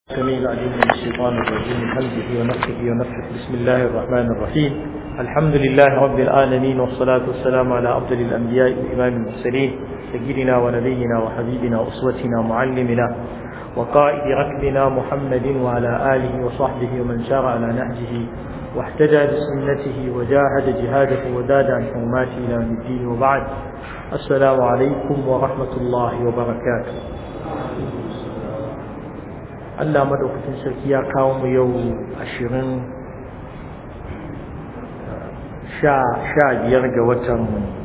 السميع العليم من الشيطان الرجيم من همزه ونفسه ونفسه بسم الله الرحمن الرحيم الحمد لله رب العالمين والصلاة والسلام على أفضل الأنبياء وإمام المرسلين سيدنا ونبينا وحبيبنا وأسوتنا معلمنا وقائد ركبنا محمد وعلى آله وصحبه ومن سار على نهجه واحتجى بسنته وجاهد جهاده وداد عن حرماته إلى يوم الدين وبعد السلام عليكم ورحمة الله وبركاته Allah madaukakin sarki ya kawo mu yau ashirin sha biyar ga watan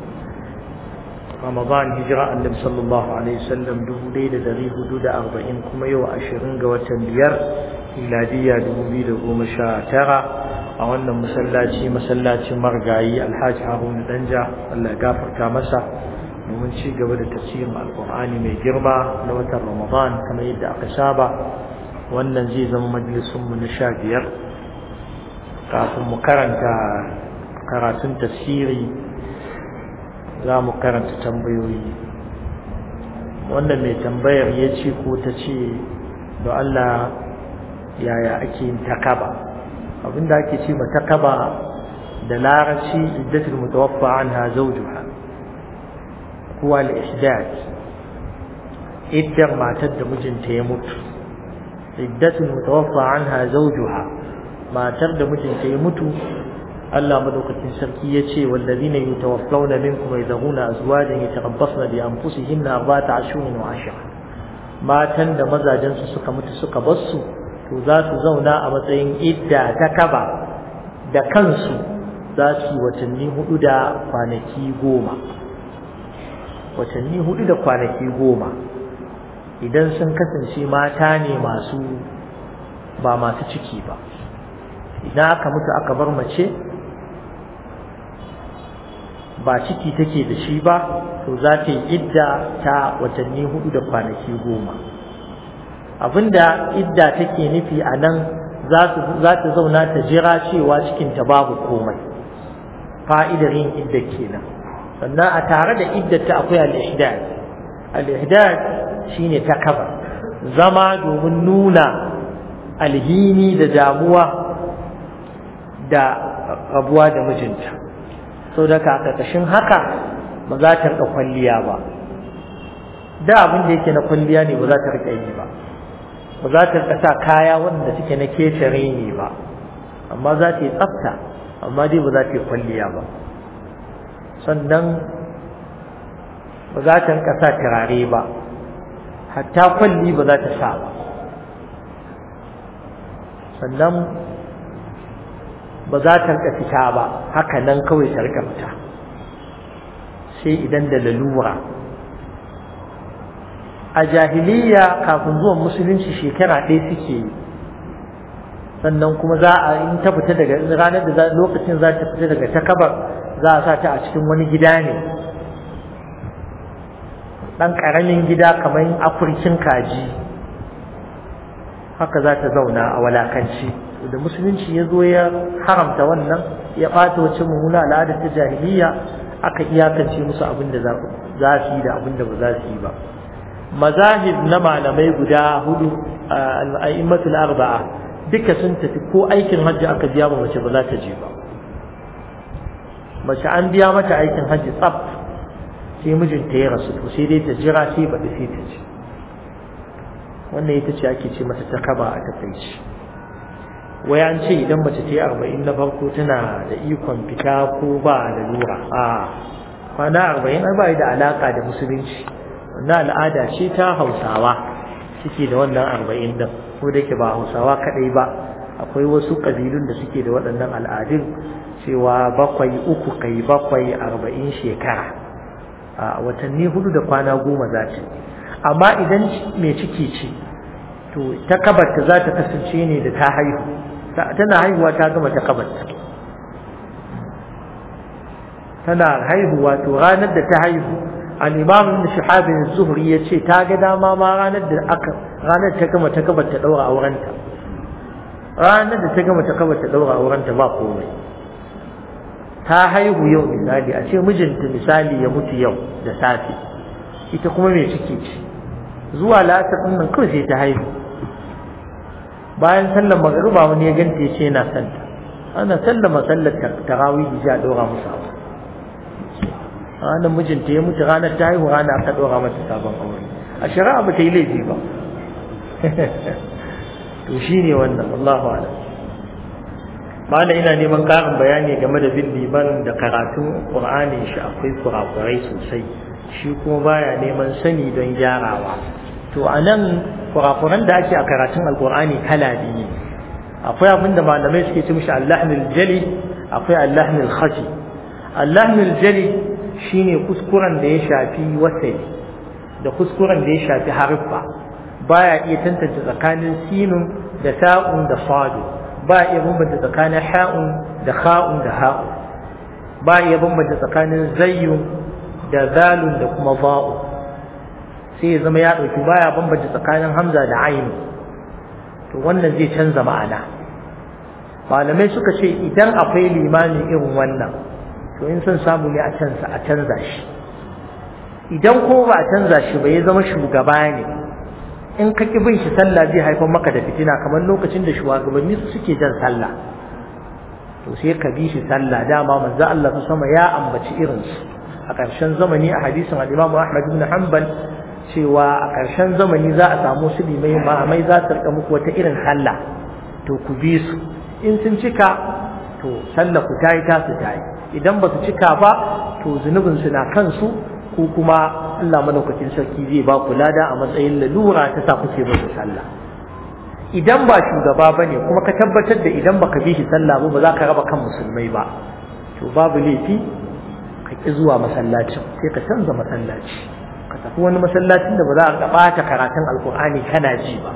Ramadan hijira annabi sallallahu alaihi wasallam dubu ɗaya da dari hudu da arba'in kuma yau ashirin ga watan biyar miladiya dubu biyu da goma sha tara a wannan masallaci masallacin margayi alhaji haruna danja Allah ya gafarta masa domin ci gaba da tafsirin alkur'ani mai girma na watan Ramadan kamar yadda aka saba wannan zai zama majalisunmu na sha biyar kafin mu karanta karatun tafsiri za mu karanta tambayoyi wannan mai tambayar ya ce ko ta ce da Allah yaya ake yin takaba abinda ake ce ma takaba da larabci iddatul mutawaffa anha zawjuha huwa al-ihdad iddar matar da mijinta ya mutu iddatun mutawaffa anha zawjuha matar da mijinta ya mutu Allah madaukakin sarki ya ce wallazina yutawaffawna minkum yadhuna azwajan yatarabbasna bi anfusihinna arba'ata ashhurin wa ashra matan da mazajen su suka mutu suka bar su to za su zauna a matsayin idda ta kaba da kansu za su yi watanni hudu da kwanaki goma watanni hudu da kwanaki goma idan sun kasance mata ne masu ba masu ciki ba idan aka mutu aka bar mace ba ciki take da shi ba to za ta yi idda ta watanni hudu da kwanaki goma abinda idda take nufi a nan za ta zauna ta jira cewa cikinta babu komai fa'idar yin idda kenan sannan a tare da iddata akwai al-ihdad al-ihdad shine takaba zama domin nuna alhini da damuwa da rabuwa da mijinta sau da ka ƙarƙashin haka ba za ta riƙa kwalliya ba da abin da yake na kwalliya ne ba za ta riƙa yi ba ba za ta riƙa sa kaya wanda suke na ketare ne ba amma za ta yi tsafta amma dai ba za ta yi kwalliya ba sannan ba za ta riƙa sa turare ba hatta kwalli ba za ta sa ba sannan ba za ta rika fita ba haka nan kawai ta rika fita sai idan da lalura a jahiliya kafin zuwan musulunci shekara ɗaya suke yi sannan kuma za a in ta fita daga ranar da lokacin za ta fita daga takabar za a sa ta a cikin wani gida ne ɗan ƙaramin gida kamar afirkin kaji haka za ta zauna a walakanci da musulunci ya zo ya haramta wannan ya ɓata wacce mummuna al'adar ta jahiliya aka iyakance musu abin da za su yi da abin da ba za su yi ba mazahib na malamai guda hudu al'a'immatul arba'a duka sun tafi ko aikin hajji aka biya ba mace ba za ta je ba mace an biya mata aikin hajji tsaf sai mijinta ya rasu to sai dai ta jira sai baɗi sai ta ce wannan ita ce ake ce mata takaba a takaici wai an ce idan mace ta yi arba'in na farko tana da ikon fita ko ba da lura a kwana arba'in ai ba da alaka da musulunci wannan al'ada ce ta hausawa suke da wannan arba'in din ko da ke ba hausawa kaɗai ba akwai wasu ƙabilun da suke da waɗannan al'adun cewa bakwai uku kai bakwai arba'in shekara a watanni hudu da kwana goma za ta amma idan mai ciki ce to ta kabarta za ta kasance ne da ta haihu tana haihuwa ta gama ta kabarta tana haihuwa to ranar da ta haihu al-imam ibn shihab az-zuhri yace ta ga dama ma ranar da aka ranar ta gama ta kabarta daura aurenta ranar da ta gama ta kabarta daura aurenta ba komai ta haihu yau misali a ce mijinta misali ya mutu yau da safe ita kuma mai ciki ce zuwa la'asar ɗin nan kawai sai ta haihu bayan sallar magariba wani ya ganta ya ce yana santa ana sallama sallar tarawih ja dora musu abu ranar mijinta ya mutu ranar ta haihu rana aka dora mata sabon aure a shari'a ba ta yi laifi ba to shine wannan Allahu a'lam mala ina neman karin bayani game da bin liman da karatun qur'ani shi akwai kurakurai sosai shi kuma baya neman sani don gyarawa to anan kurakuran da ake a karatun alqur'ani kala biyu akwai abin da malamai suke ce mishi allahnul jali akwai allahnul khafi allahnul jali shine kuskuren da ya shafi wasai da kuskuren da ya shafi haruffa baya iya tantance tsakanin sinun da ta'un da sadu ba iya bambanta tsakanin ha'un da kha'un da ha'u ba iya bambanta tsakanin zayyun da zalun da kuma ba'u sai ya zama ya ɗauki baya bambanta tsakanin hamza da ainu to wannan zai canza ma'ana malamai suka ce idan akwai limani irin wannan to in son samu ne a canza a canza shi idan ko ba a canza shi ba ya zama shugaba ne in ka ki bin shi sallah zai haifar maka da fitina kamar lokacin da shugabanni su suke jan sallah to sai ka bi shi sallah dama manzo Allah su sama ya ambaci irin su a ƙarshen zamani a hadisin al-Imam Ahmad ibn Hanbal cewa a ƙarshen zamani za a samu su limai mai za su rika muku wata irin sallah to ku bi su in sun cika to sallah ku tayi ta su tayi idan ba su cika ba to zunubin su na kansu ko kuma Allah madaukakin sarki zai ba ku lada a matsayin lalura ta sa kuke musu sallah idan ba shugaba bane kuma ka tabbatar da idan baka bi shi sallah ba ba za ka raba kan musulmai ba to babu laifi ka ki zuwa masallacin sai ka canza masallaci ka tafi wani masallacin da ba za a ɓata karatun alkur'ani kana ji ba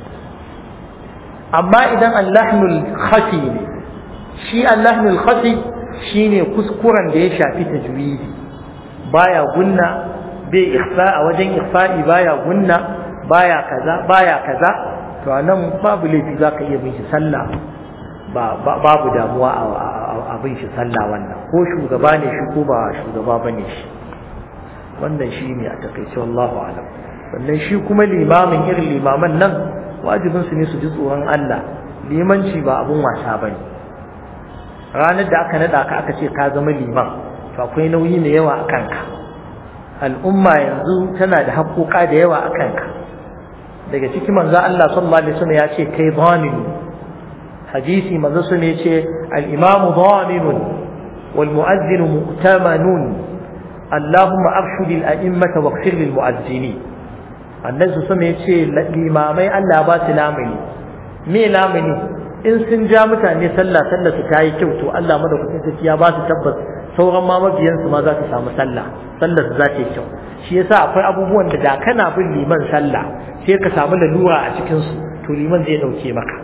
amma idan allahnul khafi ne shi allahnul khafi shine kuskuren da ya shafi tajwidi baya gunna bai ikhfa a wajen ikhfa'i baya gunna baya kaza baya kaza to anan babu laifi zaka iya bin shi sallah babu damuwa a bin shi sallah wannan ko shugaba ne shi ko ba shugaba bane shi wannan shi ne a takaice wallahu alam sannan shi kuma limamin irin limaman nan wajibin su ne su ji tsoron Allah limanci ba abun wasa bane ranar da aka nada ka aka ce ka zama liman to akwai nauyi mai yawa a kanka al'umma yanzu tana da haƙoƙa da yawa a kanka daga ciki manzo Allah sallallahu alaihi wasallam ya ce kai dhamin hadisi manzo sun ya ce al-imam dhamin wal mu'adhdhin mu'tamanun Allahumma arshud al-a'immata waghfir lil mu'adhdhinin annabi sun ya ce limamai Allah ba su lamuni me lamuni in sun ja mutane sallah sallah su ta yi kyau to Allah madaukakin sarki ya ba su tabbas sauran ma mabiyansu ma za su samu sallah sallar su za ta yi kyau shi yasa akwai abubuwan da da kana bin liman sallah sai ka samu lalura a cikin su to liman zai dauke maka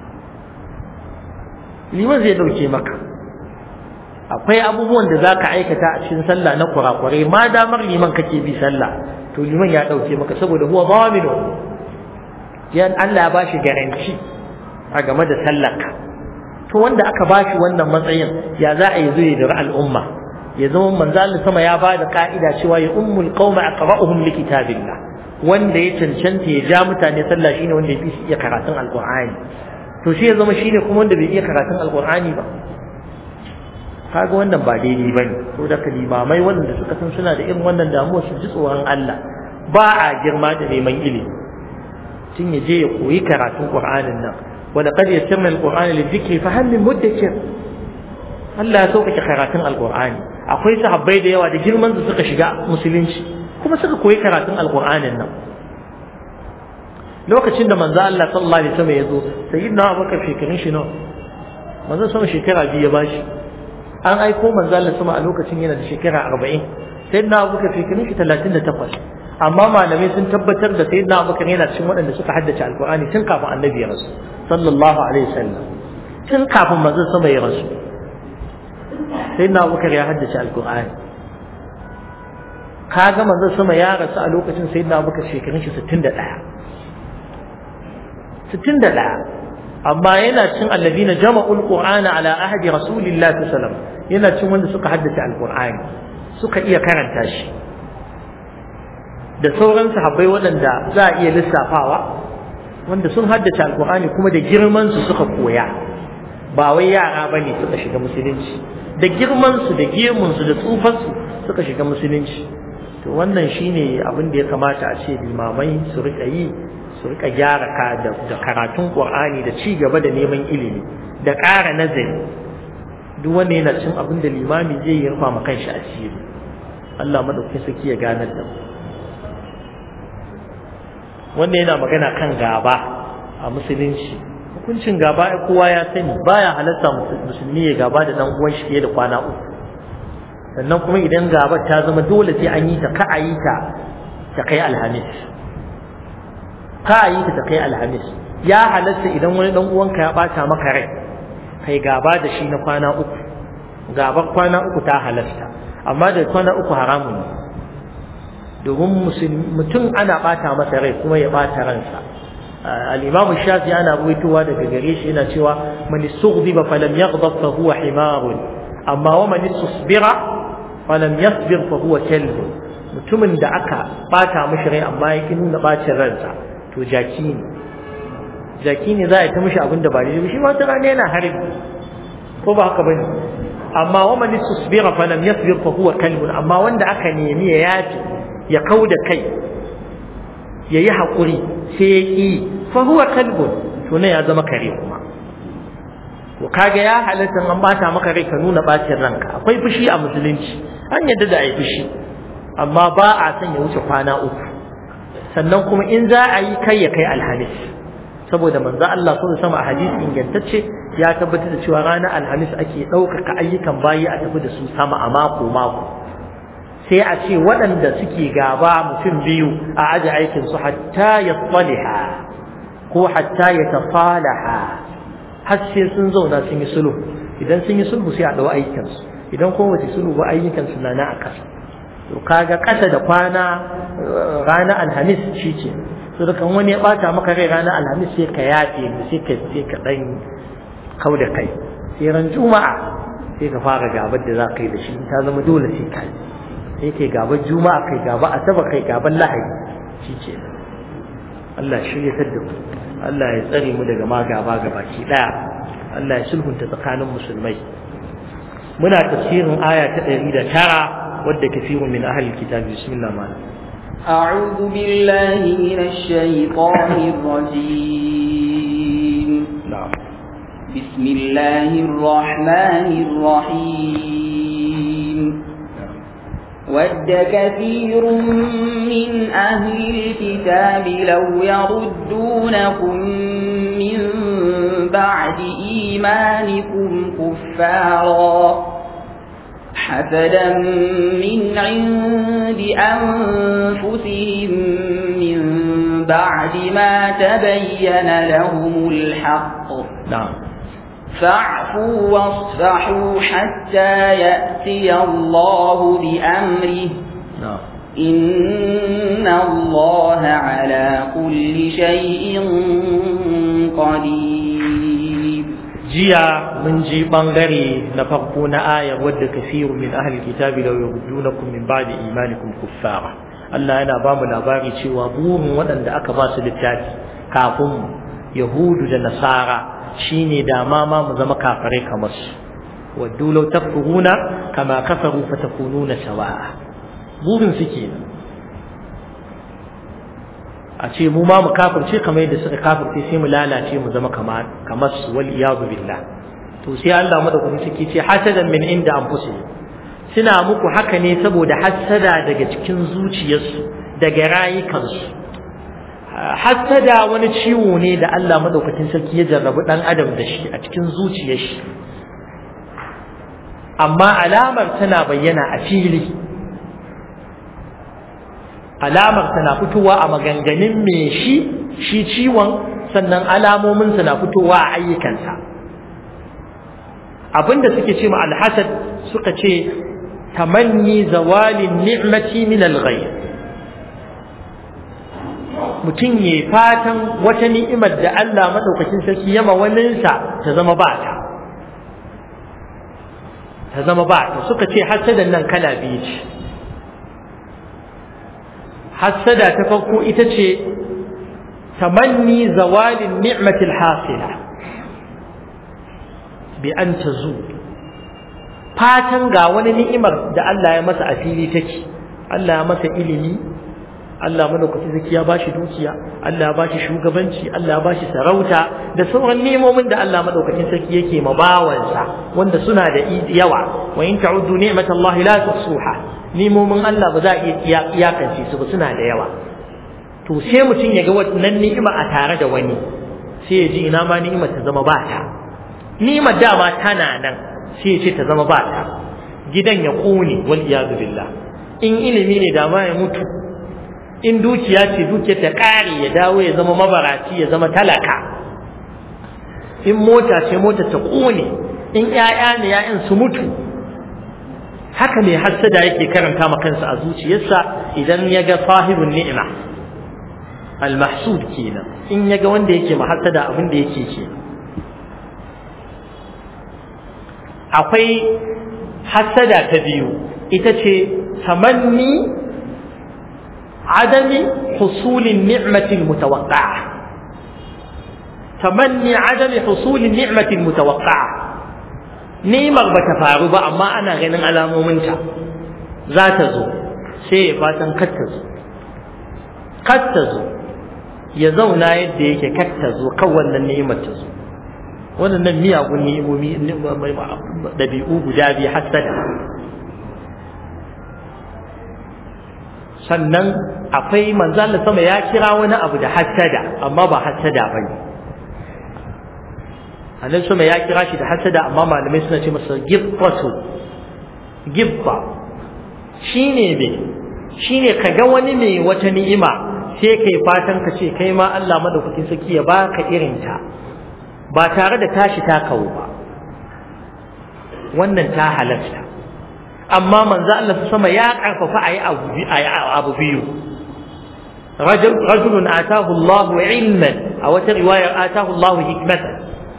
liman zai dauke maka akwai abubuwan da za ka aikata a cikin sallah na kurakurai ma damar liman kake bi sallah to liman ya dauke maka saboda huwa zaminu yan Allah ya bashi garanti a game da sallarka to wanda aka bashi wannan matsayin ya za a yi zuwa da al'umma ya zama manzo Allah sama ya bada ka'ida cewa ya ummul qauma aqra'uhum li kitabillah wanda ya cancanta ya ja mutane sallah shine wanda ya fi iya karatun alqur'ani to shi ya zama shine kuma wanda bai iya karatun alqur'ani ba kaga wannan ba daidai bane to da kalimamai wanda suka san suna da irin wannan damuwa su ji tsoron Allah ba a girma da neman ilimi tun ya je ya koyi karatun qur'anin nan ولقد يسرنا القرآن للذكر فهل من مدكر Allah ya sauƙaƙe karatun alƙur'ani akwai sahabbai da yawa da girman su suka shiga musulunci kuma suka koyi karatun alƙur'anin nan lokacin da manzo Allah sallallahu alaihi wasallam ya zo sayyidina Abubakar shekarun shi nawa manzo sama shekara biyu ya bashi an aiko manzo Allah sama a lokacin yana da shekara 40 sayyidina Abubakar shekarun shi 38 amma malamai sun tabbatar da sayyidina Abubakar yana cikin waɗanda suka haddace alƙur'ani tun kafin annabi ya rasu sallallahu alaihi wasallam tun kafin manzo sama ya rasu sayyidina Abubakar ya haddace alƙur'ani kaga manzo sama ya rasu a lokacin sayyidina Abubakar shekarun shi 61 61 amma yana cin alladina jama'ul qur'ana ala ahdi rasulillahi sallallahu alaihi wasallam yana cin wanda suka haddace alqur'ani suka iya karanta shi da sauran sahabbai waɗanda za a iya lissafawa wanda sun haddace alkur'ani kuma da girman su suka koya ba wai yara bane suka shiga musulunci da girman su da gemun su da tsufan su suka shiga musulunci to wannan shine abin da ya kamata a ce limamai su rika yi su rika gyara ka da karatun qur'ani da ci gaba da neman ilimi da ƙara nazari duk wanda yana cin abin da limami zai yi rufa ma kanshi asiri Allah madaukakin saki ya ganar da mu wanda yana magana kan gaba a musulunci hukuncin gaba kowa ya sani baya halatta musulmi ya gaba da dan uwan shi fiye da kwana uku sannan kuma idan gabar ta zama dole sai an yi ta ka a yi ta ta kai alhamis ka a yi ta ta kai alhamis ya halatta idan wani dan uwanka ya bata maka rai kai gaba da shi na kwana uku gabar kwana uku ta halasta amma da kwana uku haramun ne domin mutum ana bata masa rai kuma ya bata ransa al-imamu shafi ana ruwaitowa daga gare shi yana cewa man istughdiba falam yaghdab fa huwa himarun amma wa man istasbira falam yasbir fa huwa kalb mutumin da aka bata mishi rai amma yake nuna bacin ransa to jaki ne jaki ne za a ta mishi abin da ba daidai shi ma ta rana yana harbi ko ba haka bane amma wa man istasbira falam yasbir fa huwa kalb amma wanda aka nemi ya yafi ya kau da kai ya yi haƙuri sai ya ƙi fahuwa kalbun to ya zama kare kuma to kaga ya halatta an bata maka rai ka nuna bacin ranka akwai fushi a musulunci an yadda da a yi fushi amma ba a son ya wuce kwana uku sannan kuma in za a yi kai ya kai alhamis saboda manzo Allah sun sama a hadisi ingantacce ya tabbatar da cewa ranar alhamis ake ɗaukaka ayyukan bayi a tafi da su sama a mako mako sai a ce waɗanda suke gaba mutum biyu a aji aikinsu hatta ya tsaliha ko hatta ya tafalaha har sai sun zauna sun yi sulhu idan sun yi sulhu sai a ɗau aikinsu idan kuma wace sulhu ba ayyukansu na na a ƙasa to kaga ƙasa da kwana ranar alhamis shi ce to da kan wani ya ɓata maka rai ranar alhamis sai ka yafe sai ka sai ka ɗan kau da kai sai ran juma'a sai ka fara gabar da za ka yi da shi ta zama dole sai ka yi sai kai gaban juma'a kai gaba asaba kai gaban lahadi shi ce Allah shirya ta da Allah ya tsare mu daga ma gaba gabaki daya Allah ya sulhunta tsakanin musulmai muna tafsirin aya ta 109 wadda kafirun min ahli kitab bismillah ma أعوذ بالله من الشيطان الرجيم na'am بسم الله الرحمن الرحيم ود كثير من أهل الكتاب لو يردونكم من بعد إيمانكم كفارا حسدا من عند أنفسهم من بعد ما تبين لهم الحق na'am فاعفوا واصفحوا حتى يأتي الله بأمره na'am إن الله على كل شيء قدير jiya mun ji bangare na farko na aya wadda kafiru min ahli kitabi law yurdunakum min ba'di imanikum kuffara Allah yana ba mu labari cewa burin waɗanda aka ba su littafi kafin mu yahudu da nasara shine da ma ma mu zama kafirai kamar su waddu law takfuruna kama kafaru fatakununa sawa'a burin su kenan a ce mu ma mu kafirce kamar yadda suka kafirce sai mu lalace mu zama kamar kamar su wal iyadu billah to sai Allah madaukaki suke ce hasadan min inda anfusihim suna muku haka ne saboda hasada daga cikin zuciyarsu daga rayukansu hasada wani ciwo ne da Allah madaukakin sarki ya jarrabu dan adam da shi a cikin zuciyar shi amma alamar tana bayyana a fili alamar tana fitowa a maganganun me shi shi ciwon sannan alamominsa na fitowa a ayyukansa abinda suke ce ma alhasad suka ce tamanni zawalin ni'mati min alghayr mutum ya fatan wata ni'imar da Allah madaukakin sarki yama waninsa ta zama ba ta ta zama ba ta suka ce hasadan nan kala biyu ce hassada ta farko ita ce tamanni zawalin ni'matil hasila bi an tazu fatan ga wani ni'imar da Allah ya masa a fili take Allah ya masa ilimi Allah madaukakin zaki ya bashi dukiya Allah ya bashi shugabanci Allah ya bashi sarauta da sauran nemomin da Allah madaukakin sarki yake ma bawansa wanda suna da yawa wa in ta'uddu ni'matallahi la tuhsuha nemomin Allah ba za a iya iyakance su ba suna da yawa to sai mutum ya ga wannan ni'ima a tare da wani sai ya ji ina ma ni'imar ta zama ba ta ni'imar dama tana nan sai ya ce ta zama ba ta gidan ya kone wal iyadu billah in ilimi ne da ma ya mutu in dukiya ce dukiyar ta kare ya dawo ya zama mabaraci ya zama talaka in mota ce mota ta kone in ƴaƴa ne ƴaƴan su mutu haka ne hassada yake karanta ma kansa a zuciyarsa idan ya ga sahibun ni'ima al-mahsud kenan in ya ga wanda yake mahassada abin da yake ke akwai hassada ta biyu ita ce tamanni عدم حصول النعمة المتوقعة تمني عدم حصول النعمة المتوقعة نيمر بتفارب أما أنا غنن على مومنتا ذات زو سي فاتن قد تزو قد تزو يزونا يدي يكي قد تزو كون النعمة تزو wannan miyagun ni'imomi ɗabi'u guda biyu hasada sannan akwai manzalin sama ya kira wani abu da hasada amma ba hasada ba ne annabi sama ya kira shi da hasada amma malamai suna ce masa gibbatu gibba shine me shine ka ga wani mai wata ni'ima sai kai fatan ka ce kai ma Allah madaukakin saki ya baka irin ta ba tare da tashi ta kawo ba wannan ta halasta amma manzo Allah sama ya karfafa ayi abu abu biyu rajul rajulun atahu Allah ilman a wata riwayar atahu Allah hikmatan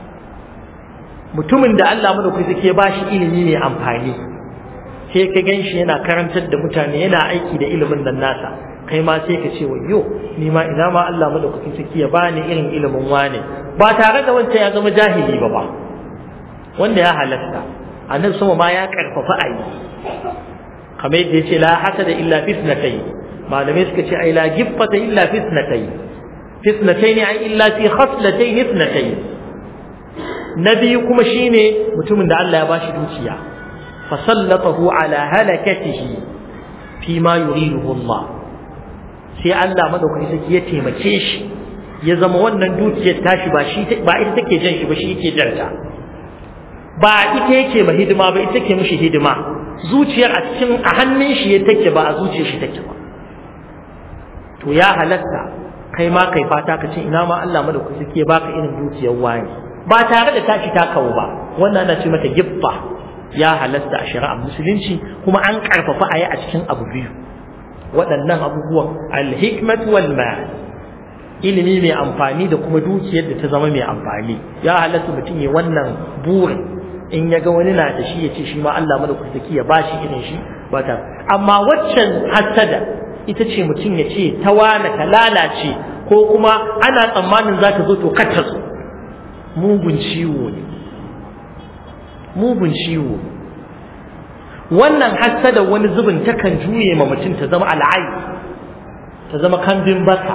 mutumin da Allah madaukaki suke bashi ilimi mai amfani sai ka ganshi yana karantar da mutane yana aiki da ilimin nan nasa kai ma sai ka ce wayyo ni ma ina ma Allah madaukakin sarki ya bani irin ilimin wane ba tare da wancan ya zama jahili ba ba wanda ya halatta annabi sama ma ya karfafa ayi kamar yadda yace la hasada illa fitnatay malamai suka ce ai la giffata illa fitnatay fitnatay ne ai illa fi khaslatayn fitnatay na biyu kuma shine mutumin da Allah ya bashi dukiya fasallatahu ala halakatihi fi ma yuriduhu Allah sai Allah madaukaki saki ya taimake shi ya zama wannan dukiyar tashi ba shi ba ita take jan shi ba shi yake janta ba ita yake ma hidima ba ita take mishi hidima zuciyar a cikin a hannun shi ya take ba a zuciyar shi take ba to ya halatta kai ma kai fata ka ce ina ma Allah madaukaki saki ya baka irin dukiyar wani ba tare da tashi ta kawo ba wannan ana ce mata gibba ya halasta a shari'ar musulunci kuma an karfafa a yi a cikin abu biyu waɗannan abubuwan alhikmat wal mal ilimi mai amfani da kuma dukiyar da ta zama mai amfani ya halasta mutum ya wannan burin in ya ga wani na da shi ya ce shi ma Allah madaukaki ya bashi irin shi ba ta amma waccan hasada ita ce mutum ya ce ta wane ta lalace ko kuma ana tsammanin za ta zo to kar ta zo mugun ciwo ne mugun ciwo wannan hassada wani zubin takan juye ma mutum ta zama al'ayi ta zama kambin baka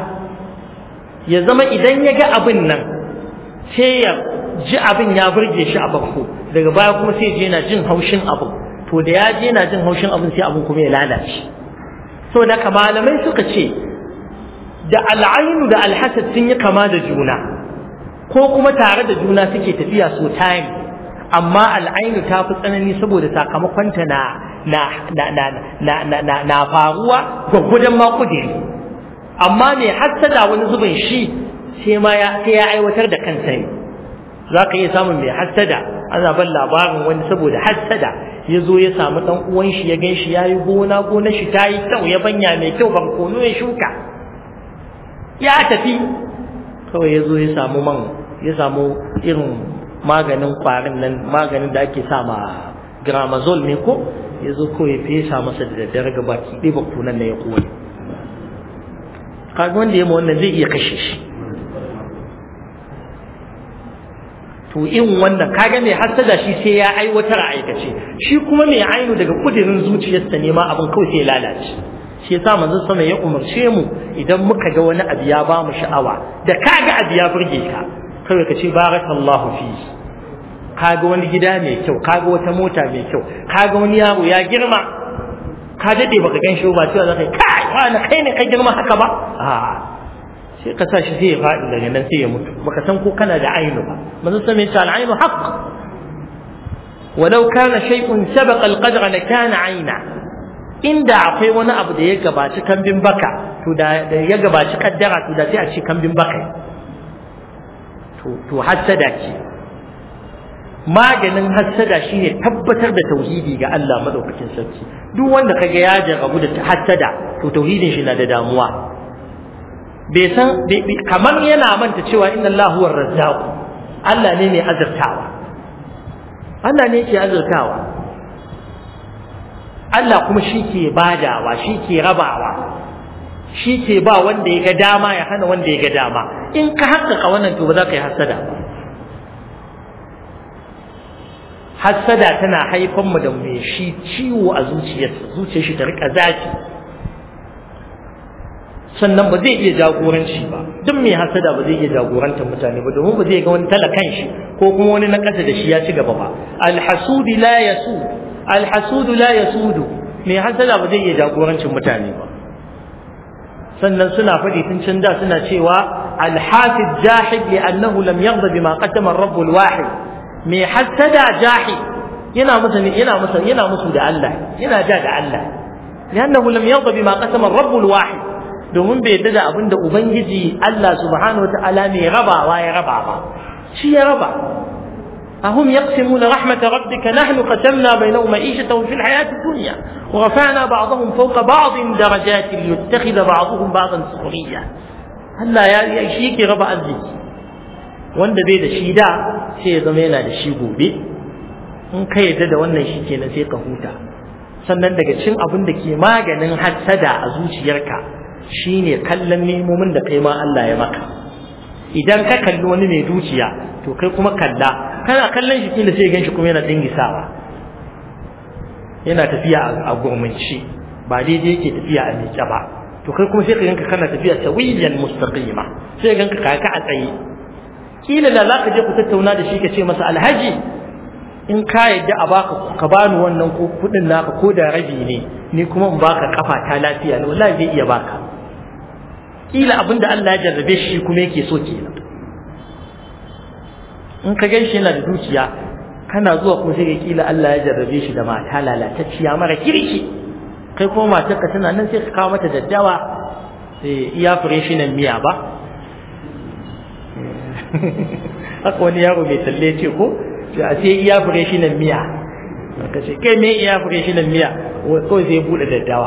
ya zama idan ya ga abin nan sai ya ji abin ya burge shi a bakko daga baya kuma sai je yana jin haushin abin to da ya je yana jin haushin abin sai abin kuma ya lalace so da malamai suka ce da al'ainu da alhasad sun yi kama da juna ko kuma tare da juna suke tafiya so tari amma al'ainu ta fi tsanani saboda sakamakonta na na na na na na na na faruwa gwaggwadon makudiri amma mai hassada wani zubin shi sai ma ya sai ya aiwatar da kansa ne za ka iya samun mai hassada ana ban labarin wani saboda hassada ya zo ya samu dan uwan shi ya gan shi ya yi gona gona shi ta yi kyau ya banya mai kyau barkono ya shuka ya tafi kawai ya zo ya samu man ya samu irin maganin kwarin nan maganin da ake sa ma gramazol ne ko ya zo ko ya fesa masa da daddare ga baki ɗaya bakunan na ya koyi kaga wanda ya ma wannan zai iya kashe shi to in wannan kaga mai hasada shi sai ya aiwatar a aikace shi kuma mai ainu daga kudirin zuciyarsa ne ma abin kawai sai ya lalace shi yasa manzon sama ya umarce mu idan muka ga wani abu ya ba mu sha'awa da kaga abu ya burge ka kawai ka ce barakallahu fi kaga wani gida mai kyau kaga wata mota mai kyau kaga wani yaro ya girma ka dade baka gan shi ba cewa zaka kai wani kai ne ka girma haka ba a sai ka sa shi sai ya faɗi daga nan sai ya mutu baka san ko kana da ainu ba manzo sai mai tal ainu haqq walau kana shay'un sabaqa al-qadra la kana aina inda akwai wani abu da ya gabaci kambin baka to da ya gabaci kaddara to da sai a ce kambin baka to to hassada ce maganin hassada shine tabbatar da tauhidi ga Allah madaukakin sarki duk wanda kaga ya jarabu da hassada to tauhidin shi na da damuwa bai san kamar yana manta cewa inna Allah huwa razzaq Allah ne mai azurtawa Allah ne ke azurtawa Allah kuma shi ke badawa shi ke rabawa shi ke ba wanda ya ga dama ya hana wanda ya ga dama in ka haƙƙaƙa wannan to ba za ka yi hassada ba hassada tana haifan mu da mai shi ciwo a zuciyarsa zuciyar shi ta rika zafi sannan ba zai iya jagoranci ba duk mai hassada ba zai iya jagorantar mutane ba domin ba zai ga wani talakan shi ko kuma wani na ƙasa da shi ya ci gaba ba alhasudi la yasu alhasudu la yasudu mai hassada ba zai iya jagorancin mutane ba sannan suna faɗi tun can da suna cewa alhasid jahid li annahu lam yarda bima qaddama ar-rabb al-wahid mai hassada jahid yana musu yana musu yana musu da Allah yana ja da Allah liannahu lam yarda bima qaddama ar-rabb al-wahid domin bai yarda da abinda ubangiji Allah subhanahu wataala mai rabawa ya raba ba shi ya raba أهم يقسمون رحمة ربك نحن قسمنا بينهم معيشتهم في الحياة الدنيا ورفعنا بعضهم فوق بعض درجات ليتخذ بعضهم بعضا سخريا هلا يا شيك ربا أزيك wanda bai da shi da sai ya zama yana da shi gobe in ka yarda da wannan shi kenan sai ka huta sannan daga cin abin da ke maganin hassada a zuciyarka shine kallon nemomin da kai ma Allah ya maka idan ka kalli wani mai dukiya to kai kuma kalla kana kallon shi kila sai ganshi kuma yana dingisawa yana tafiya a gurmunci ba daidai yake tafiya a miƙe ba to kai kuma sai ka ganka kana tafiya sawiyan mustaqima sai ganka kaka a tsaye kila da zaka je ku tattauna da shi ka ce masa alhaji in ka yadda a baka ka bani wannan ko kudin naka ko da rabi ne ni kuma in baka kafa ta lafiya ne wallahi zai iya baka kila abinda Allah ya jarrabe shi kuma yake so kenan in ka gan shi yana da dukiya kana zuwa kuma sai ka kila Allah ya jarrabe shi da mata lalatacciya mara kirki kai kuma matarka tana nan sai ka kawo mata daddawa sai iya nan miya ba haka wani yaro mai talle ce ko a sai iya nan miya ka ce kai me iya nan miya kawai sai bude daddawa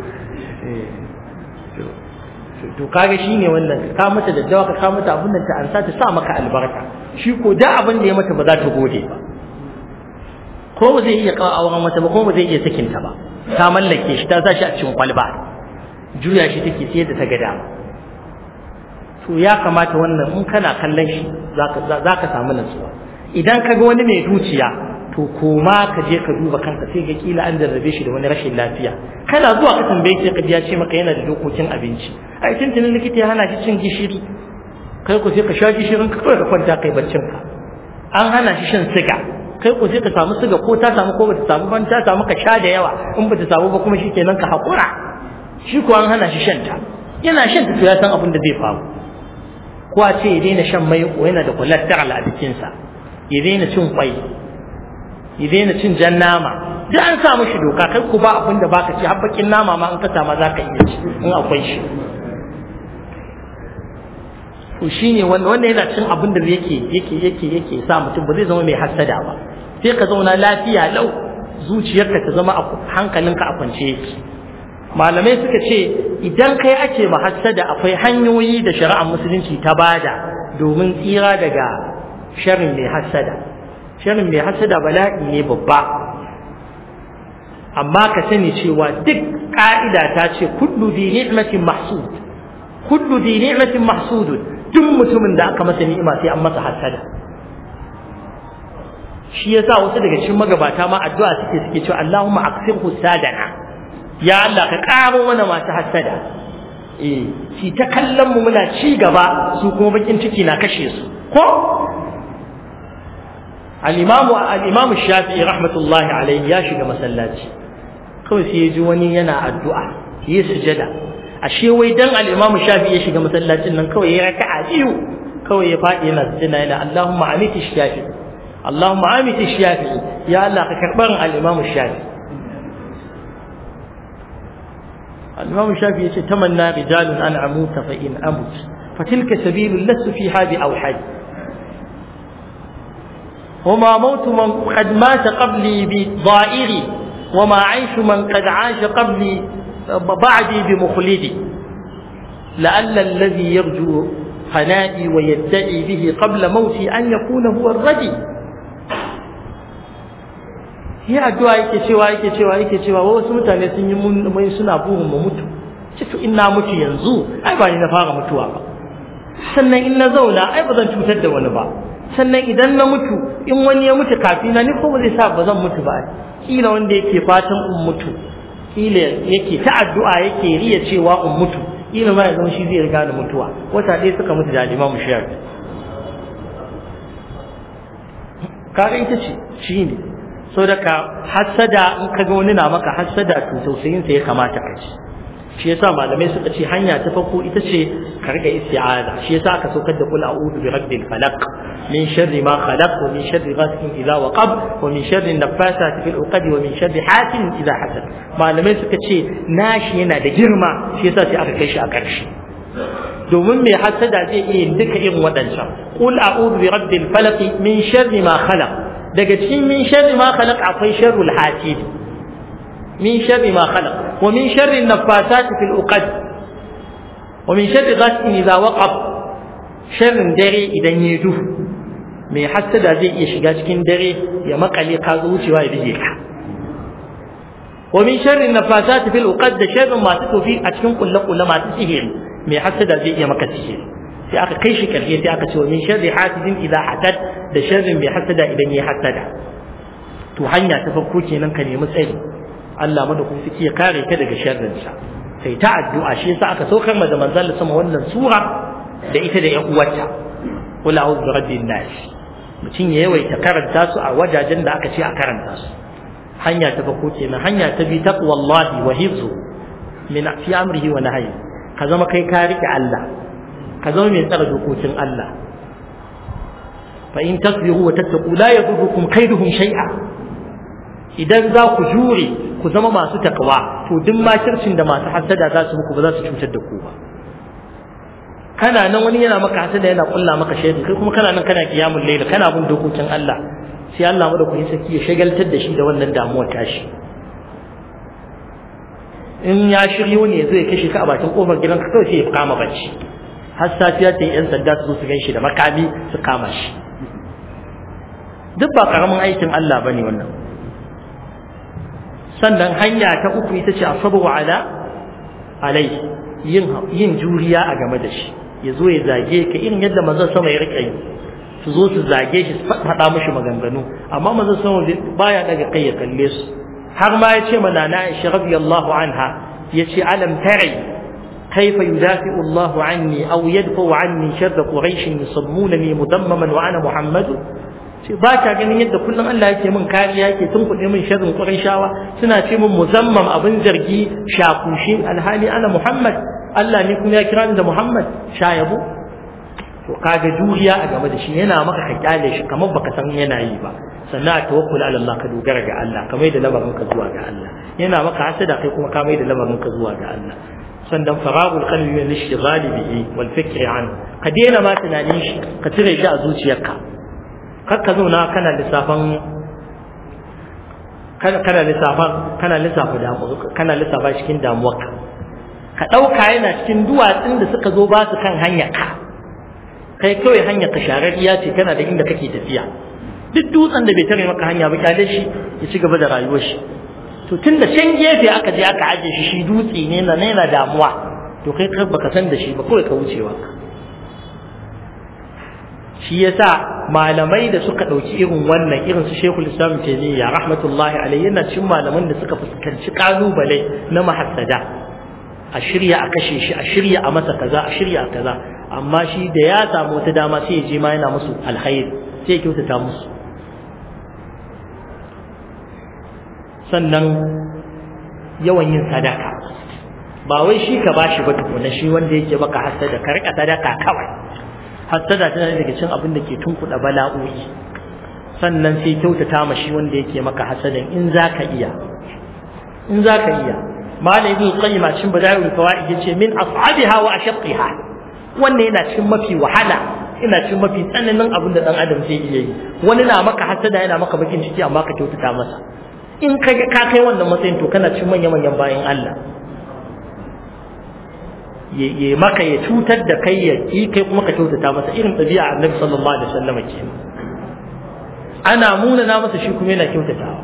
to kaga shine wannan ka mata daddawa ka ka mata abin da ta ansa ta sa maka albarka shi ko da abin da ya mata ba za ta gode ba ko ba zai iya kawo auren mata ba ko ba zai iya sakin ta ba ta mallake shi ta sa shi a cikin kwalba juya shi take sai da ta ga dama to ya kamata wannan in kana kallon shi za ka samu nutsuwa idan ka ga wani mai dukiya to koma ka je ka duba kanka sai ga kila an jarrabe shi da wani rashin lafiya kana zuwa ka tambaye shi ka ji ya ce maka yana da dokokin abinci ai tuntunin likita ya hana shi cin gishiri kai ko sai ka sha gishirin ka kawai ka kwanta kai baccin ka an hana shi shan siga kai ko sai ka samu siga ko ta samu ko bata samu ban ta samu ka sha da yawa in bata samu ba kuma shikenan ka hakura shi ko an hana shi shan ta yana shan ta to ya san abin da zai faru ko a ce ya daina shan mai ko yana da collateral a jikinsa ya daina cin kwai ya daina cin jan nama duk an sa mishi doka kai ku ba abin da baka ci har bakin nama ma in ka sama za ka iya ci in akwai shi to shine wanda wanda yana cin abin da yake yake yake yake sa mutum ba zai zama mai hasada ba sai ka zauna lafiya lau zuciyarka ta zama a hankalinka a kwance yake malamai suka ce idan kai ake mahassada akwai hanyoyi da shari'ar musulunci ta bada domin tsira daga sharrin mai hassada sharrin mai hassada bala'i ne babba amma ka sani cewa duk ka'ida ta ce kullu di ni'matin mahsud kullu di ni'matin mahsudun duk mutumin da aka masa ni'ima sai an masa hasada shi yasa wasu daga cikin magabata ma addu'a suke suke cewa Allahumma aksirhu sadana ya Allah ka karo mana masu hasada eh shi ta kallon mu muna ci gaba su kuma bakin ciki na kashe su ko al-imam al-imam Shafi'i rahmatullahi alayhi ya shiga masallaci kawai sai ya ji wani yana addu'a yi sujada ashe wai dan al-imam Shafi'i ya shiga masallacin nan kawai ya raka'a biyu kawai ya faɗi yana sujada yana Allahumma amiti Shafi'i Allahumma amiti Shafi'i ya Allah ka karbar al-imam Shafi'i الإمام الشافعي يقول تمنى رجال أن أموت فإن أمت فتلك سبيل لست فيها بأوحد وما موت من قد مات قبلي بضائري وما عيش من قد عاش قبلي بعدي بمخلدي لعل الذي يرجو فنائي ويدعي به قبل موتي أن يكون هو الردي yi addu'a yake cewa yake cewa yake cewa wasu mutane sun yi mun mai suna burin mu mutu ce to in na mutu yanzu ai ba ni na fara mutuwa ba sannan in na zauna ai ba zan cutar da wani ba sannan idan na mutu in wani ya mutu kafina ni ko ba zai sa ba zan mutu ba kila wanda yake fatan in mutu kila yake ta addu'a yake riya cewa in mutu kila ma ya zama shi zai riga da mutuwa wata ɗaya suka mutu da limamu shiyar kaga ita ce shi ne so daga hassada in ka ga wani na maka hassada to tausayin sa ya kamata ka ci shi yasa malamai suka ce hanya ta farko ita ce ka riga isti'aza shi yasa aka saukar da kul a'udhu bi rabbil falaq min sharri ma khalaq wa min sharri ghasiqin idha waqab wa min sharri naffasati fil uqad wa min sharri hasidin idha hasad malamai suka ce nashi yana da girma shi yasa sai aka kai shi a ƙarshe domin mai hasada zai iya yin duka irin waɗancan qul a'udhu bi rabbil falaq min sharri ma khalaq daga cikin min sharri ma khalaq akwai sharrul hasid min sharri ma khalaq wa min sharri naffasat fil uqad wa min sharri ghasiqin idha waqab sharrin dare idan ya duhu mai hasada zai iya shiga cikin dare ya makale ka zo wucewa ya bige ka wa min sharri naffasat fil uqad da sharrin masu tofi a cikin kulle-kulle masu sihiri mai hasada zai iya maka sihiri sai aka kai shi karshe sai aka ce wa min sharri hasidin idza hasad da sharrin mai hasada idan ya hasada to hanya ta farko kenan ka nemi tsari Allah madaukakin suke ya kare ka daga sharrin sa sai ta addu'a shi yasa aka saukar ma da manzon sama wannan sura da ita da ƴan uwarta qul a'udhu bi rabbin nas mutum ya yawaita karanta su a wajajen da aka ce a karanta su hanya ta farko kenan hanya ta bi taqwallahi wa hifzu min fi amrihi wa nahyi ka zama kai ka rike Allah ka zama mai tsara dokokin Allah fa in tasbihu wa tattaqu la yadurrukum kaiduhum shay'a idan za ku jure ku zama masu takawa to duk makircin da masu hasada za su muku ba za su cutar da ku ba kana nan wani yana maka hasada yana kulla maka shaidu kai kuma kana nan kana kiyamul layl kana bin dokokin Allah sai Allah madaukakin sarki ya shagaltar da shi da wannan damuwar tashi in ya shiryo ne zai kashe ka a bakin kofar gidanka kawai sai ya kama bacci har safiya ta yi yan sanda su zo su ganshi da makami su kama shi duk ba karamin aikin Allah bane wannan sannan hanya ta uku ita ce asabu ala alai yin yin juriya a game da shi ya zo ya zage ka irin yadda manzon sama ya rika yi su zo su zage shi su faɗa mishi maganganu amma manzon sama baya daga kai ya kalle su har ma ya ce mana na Aisha radiyallahu anha yace alam ta'i كيف يدافع الله عني أو يدفع عني شر قريش يصمونني مدمما وأنا محمد ce ba ka ganin yadda kullum Allah yake min kariya yake tun kuɗe min sharrin Qurayshawa suna ce min muzammam abin zargi shakushi alhali ana Muhammad Allah ne kuma ya kira ni da Muhammad shayabo to kaga juriya a game da shi yana maka ka kyale shi kamar baka san yana yi ba sannan a tawakkul ala Allah ka dogara ga Allah ka mai da lamarin ka zuwa ga Allah yana maka hasada kai kuma ka mai da lamarin ka zuwa ga Allah sannan faragul qalbi min ishtighali bihi wal fikri an ka daina ma tunanin shi ka cire shi a zuciyarka kar ka zauna kana lissafan kana lissafan kana lissafa damu kana lissafa cikin damuwarka ka dauka yana cikin duwatsun da suka zo ba su kan hanyar ka kai kawai hanyar ka shararriya ce kana da inda kake tafiya duk dutsen da bai tare maka hanya ba kyale shi ya ci gaba da rayuwar shi to tun da can gefe aka je aka aje shi shi dutse ne na yana damuwa to kai kar baka san da shi ba kawai ka wucewa shi yasa malamai da suka ɗauki irin wannan irin su Sheikhul Islam Taymiyyah rahmatullahi alayhi yana cikin malaman da suka fuskanci kalubale na mahassada a shirya a kashe shi a shirya a masa kaza a shirya a kaza amma shi da ya samu wata dama sai ya je ma yana musu alkhairi sai ya kyautata musu sannan yawan yin sadaka ba wai shi ka bashi ba tukuna shi wanda yake baka hasada ka rika sadaka kawai hasada tana daga cikin abin da ke tunkuɗa bala'o'i sannan sai kyautata ma shi wanda yake maka hasadan in zaka iya in zaka iya malam ibn qayyim a cikin bada'ul fawaid yace min as'abiha wa ashaqqiha wannan yana cikin mafi wahala ina cikin mafi tsananin abin da dan adam zai iya yi wani na maka hasada yana maka bakin ciki amma ka kyautata masa in ka ka kai wannan matsayin to kana cikin manyan manyan bayan Allah ya maka ya cutar da kai ya yi kai kuma ka kyautata masa irin ɗabi'a annabi sallallahu alaihi wasallam ke ana muna na masa shi kuma yana kyautatawa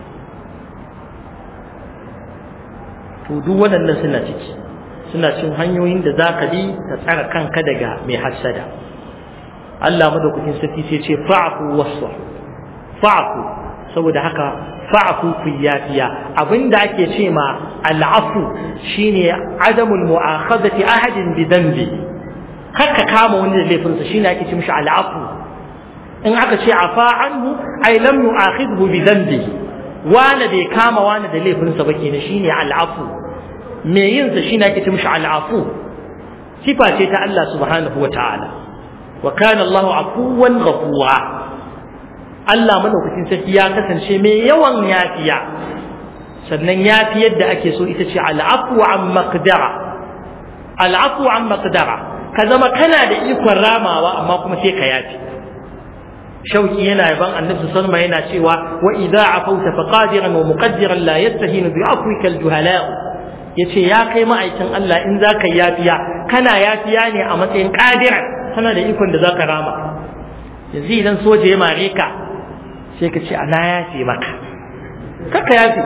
to duk waɗannan suna ciki suna cin hanyoyin da za ka bi ka tsara kanka daga mai hassada Allah madaukakin sarki sai ce fa'fu wasfa fa'fu saboda haka fa'fu ku yafiya abinda ake ce ma al'afu shine adamul mu'akhadati ahadin bi dhanbi haka kama wani da laifinsa shine ake ce mishi al'afu in aka ce afa anhu ay lam yu'akhidhu bi dhanbi wani bai kama wani da laifinsa ba kenan shine al'afu me yin sa shine ake ce mishi al'afu sifa ce ta Allah subhanahu wa ta'ala wa kana Allahu afuwan ghafura Allah madaukakin sarki ya kasance mai yawan yafiya sannan yafi yadda ake so ita ce al'afu an maqdara al'afu an maqdara ka zama kana da ikon ramawa amma kuma sai ka yafi shauki yana yaban annabi sallallahu yana cewa wa idza afauta faqadiran wa muqaddiran la yastahinu bi afwika al-juhala yace ya kai ma'aikin Allah in zaka yafiya kana yafiya ne a matsayin qadiran kana da ikon da zaka rama yanzu idan soja ya mare ka sai ka ce ana yafe maka kaka yafe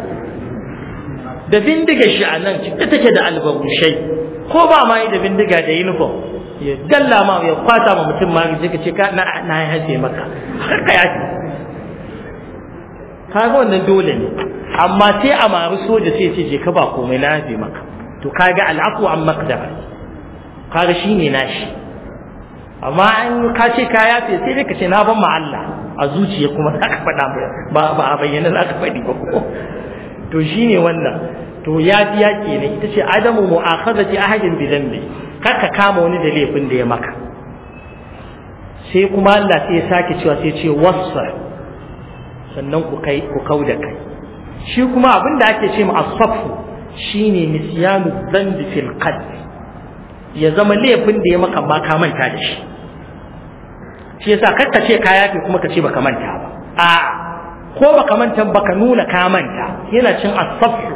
da bindiga shi a nan cike take da albarushai ko ba ma yi da bindiga da uniform ya dalla ma ya kwata ma mutum ma sai ka ce ka na na yafe maka kaka yafe kaga wannan dole ne amma sai a maru soja sai ce je ka ba komai na yafe maka to kaga al'aqu an maqdara kaga shine nashi amma an ka ce ka yafe sai dai ka ce na ban ma Allah a zuciya kuma za ka faɗa ba ba a bayyana za ka faɗi ba ko to shine wannan to ya fi ya ne ita ce adamu mu'akhazati ahadin bi dhanbi kar ka kama wani da laifin da ya maka sai kuma Allah sai ya sake cewa sai ce wasfa sannan ku kai ku kauda kai shi kuma abin da ake ce ma as-safu shine nisyanu dhanbi fil qalb ya zama laifin da ya maka ba ka manta da shi shi yasa kar ka ce ka yafe kuma ka ce baka manta ba a ko baka manta baka nuna ka manta yana cin as-safu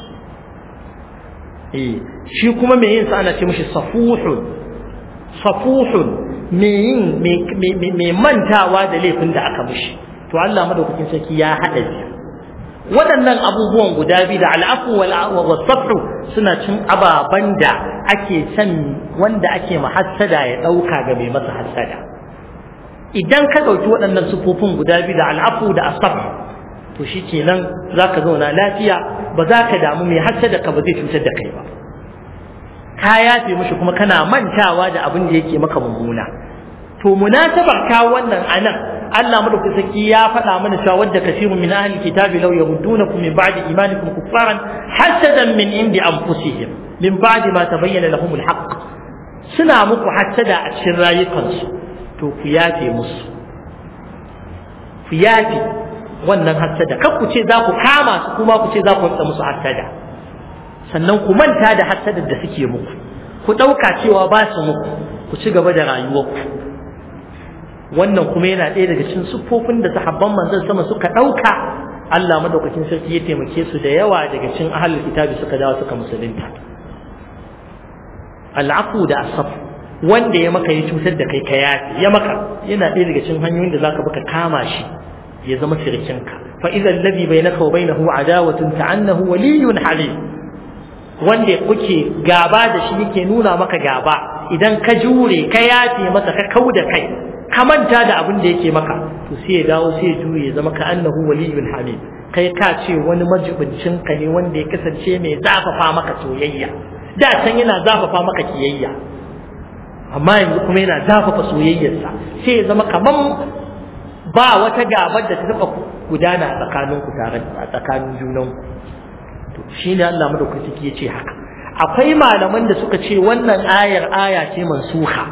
eh shi kuma me yin sa ana ce mishi safuhun safuhun me yin me mantawa da laifin da aka mishi to Allah madaukakin sarki ya hada shi waɗannan abubuwan guda biyu da al'afu wal safu suna cin ababan da ake san wanda ake mahassada ya ɗauka ga mai masa hassada idan ka ɗauki waɗannan sufofin guda biyu da al'afu da asaf to shi kenan za ka zauna lafiya ba za ka damu mai hassada ka ba zai cutar da kai ba ka yafe mishi kuma kana mantawa da abin da yake maka mummuna to munasabar ka wannan anan Allah madaukakin sarki ya faɗa mana cewa wadda kasirun min ahli kitabi law yahuddunakum min ba'di imanikum kuffaran hasadan min indi anfusihim min ba'di ma tabayyana lahumul haqq suna muku hasada a cikin rayukansu to ku yafe musu ku yafe wannan hasada kar ku ce za ku kama su kuma ku ce za ku rika musu hasada sannan ku manta da hasadar da suke muku ku ɗauka cewa ba su muku ku ci gaba da rayuwarku wannan kuma yana ɗaya daga cikin siffofin da sahabban manzon sama suka ɗauka Allah madaukakin sarki ya taimake su da yawa daga cikin ahlul kitabi suka dawo suka musulunta al'afu da asaf wanda ya maka ya cutar da kai ka yafi ya maka yana ɗaya daga cikin hanyoyin da zaka baka kama shi ya zama sirkinka fa idza alladhi bainaka wa bainahu adawatun ta'annahu waliyyun halim wanda kuke gaba da shi yake nuna maka gaba idan ka jure ka yafe masa ka kauda kai ka manta da abin da yake maka to sai ya dawo sai ya juye ya zama ka annahu waliyyul hamid kai ka ce wani majibincin ka ne wanda ya kasance mai zafafa maka soyayya da can yana zafafa maka kiyayya amma yanzu kuma yana zafafa soyayyarsa sai ya zama kaman ba wata gabar da ta taba gudana a tsakaninku tare a tsakanin junanku to shine Allah madaukaki ya ce haka akwai malaman da suka ce wannan ayar aya ce mansuha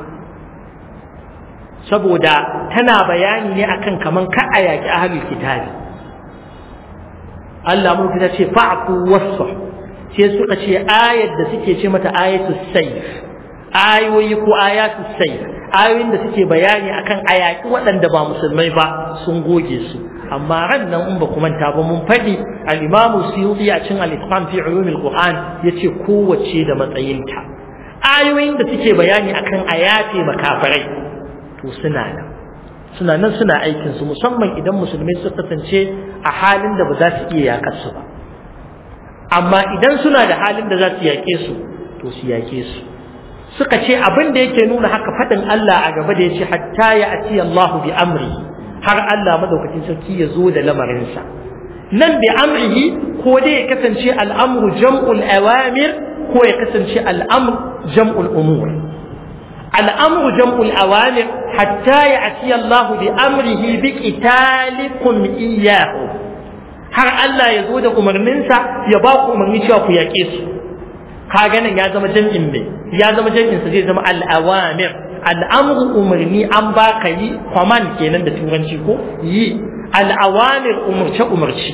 saboda tana bayani ne akan kaman ka a yaki ahlul kitabi Allah mun ta ce fa'fu wasfa sai suka ce ayar da suke ce mata ayatu sayf ayoyi ko ayatu sayf ayoyin da suke bayani akan ayaki waɗanda ba musulmai ba sun goge su amma ran nan in ba ku manta ba mun faɗi al-Imam Suyuti a cikin al-Itqan fi ulum al-Qur'an yace kowace da matsayinta ayoyin da suke bayani akan ayati makafirai to suna nan suna nan suna aikin su musamman idan musulmai suka kasance a halin da ba za su iya yakar su ba amma idan suna da halin da za su yake su to su yake su suka ce abin da yake nuna haka faɗin Allah a gaba da yace hatta ya ati Allahu bi amri har Allah madaukakin sarki ya zo da lamarinsa nan bi amrihi ko dai ya kasance al'amru jam'ul awamir ko ya kasance al'amr jam'ul umur al'amru jam'ul awamir hatta ya ati Allah bi amrihi bi qitalikum iyyahu har Allah ya zo da umarninsa ya ba ku umarni cewa ku yaƙe su kaga nan ya zama jam'in me ya zama jam'in sa zai zama al-awamir al'amru umarni an ba ka yi command kenan da turanci ko yi al'awamir umarce umarci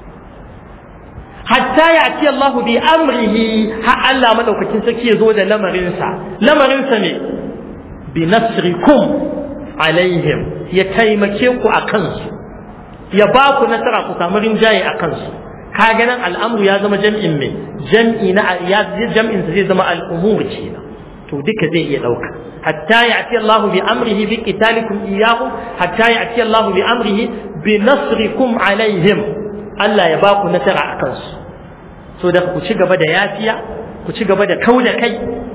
hatta ya ce Allah bi amrihi ha Allah madaukakin sarki ya zo da lamarinsa lamarinsa ne bi nasrikum alaihim ya taimake ku a kansu ya ba ku nasara ku samu rinjaye a kansu kaga nan al'amru ya zama jam'in mai jam'i na ya jam'in zai zama al'umur kenan to duka zai iya dauka hatta ya'ti Allah bi amrihi bi qitalikum iyyahu hatta ya'ti Allah bi amrihi bi nasrikum alaihim Allah ya ba ku nasara akan su so da ku ci gaba da yafiya ku ci gaba da kauda kai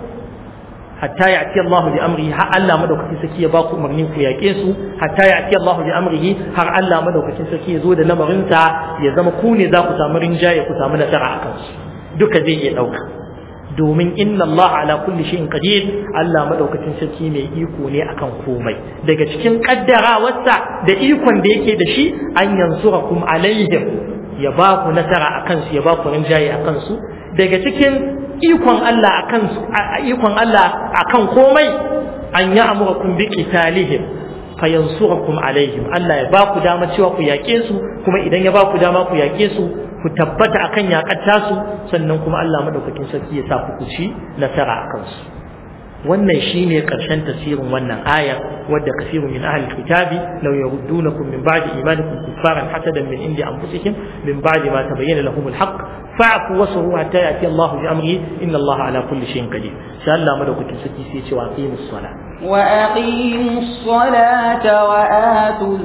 hatta ya'ti Allah bi amrihi har Allah madaukakin saki ya ba ku umarnin ku yaƙe su hatta ya'ti Allah bi amrihi har Allah madaukakin saki ya zo da lamarinsa ya zama ku ne za ku samu rinjaye ku samu nasara akan su duka zai iya dauka domin inna Allah ala kulli shay'in qadir Allah madaukakin sarki mai iko ne akan komai daga cikin kaddarawarsa da ikon da yake da shi an yansurakum alaihim ya ba ku nasara akan su ya ba ku rinjaye akan su daga cikin ikon Allah akan su ikon Allah akan komai an ya'murukum bi qitalihim fayansurakum alaihim Allah ya ba ku dama cewa ku yaƙe su kuma idan ya ba ku dama ku yaƙe su ku tabbata akan yakar tasu sannan kuma Allah madaukakin sarki ya sa ku ci nasara akan su wannan shine karshen tafsirin wannan aya wadda kasirun min ahli kitabi law yaruddunakum min ba'di imanikum kuffaran hasadan min indi anfusihim min ba'di ma tabayyana lahum alhaq fa'fu wasru hatta ya'ti Allah bi amri inna Allah ala kulli shay'in qadir sai Allah madaukakin sarki sai ya ce wa aqimus salat وأقيموا الصلاة وآتوا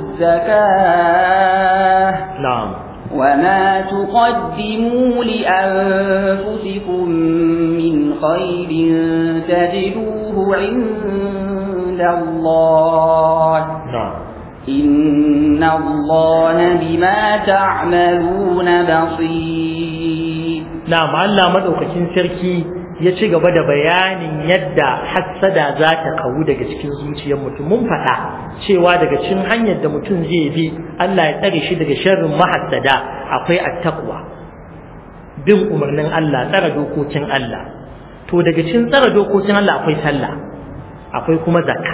الزكاة na'am وما تقدموا لأنفسكم من خير تجدوه عند الله na'am إن الله بما تعملون بصير na'am Allah madaukakin sarki ya ci gaba da bayanin yadda hassada za ta kawu daga cikin zuciyar mutum mun faɗa cewa daga cikin hanyar da mutum zai bi Allah ya tsare shi daga sharrin mahassada akwai attaqwa bin umarnin Allah tsara dokokin Allah to daga cikin tsara dokokin Allah akwai sallah akwai kuma zakka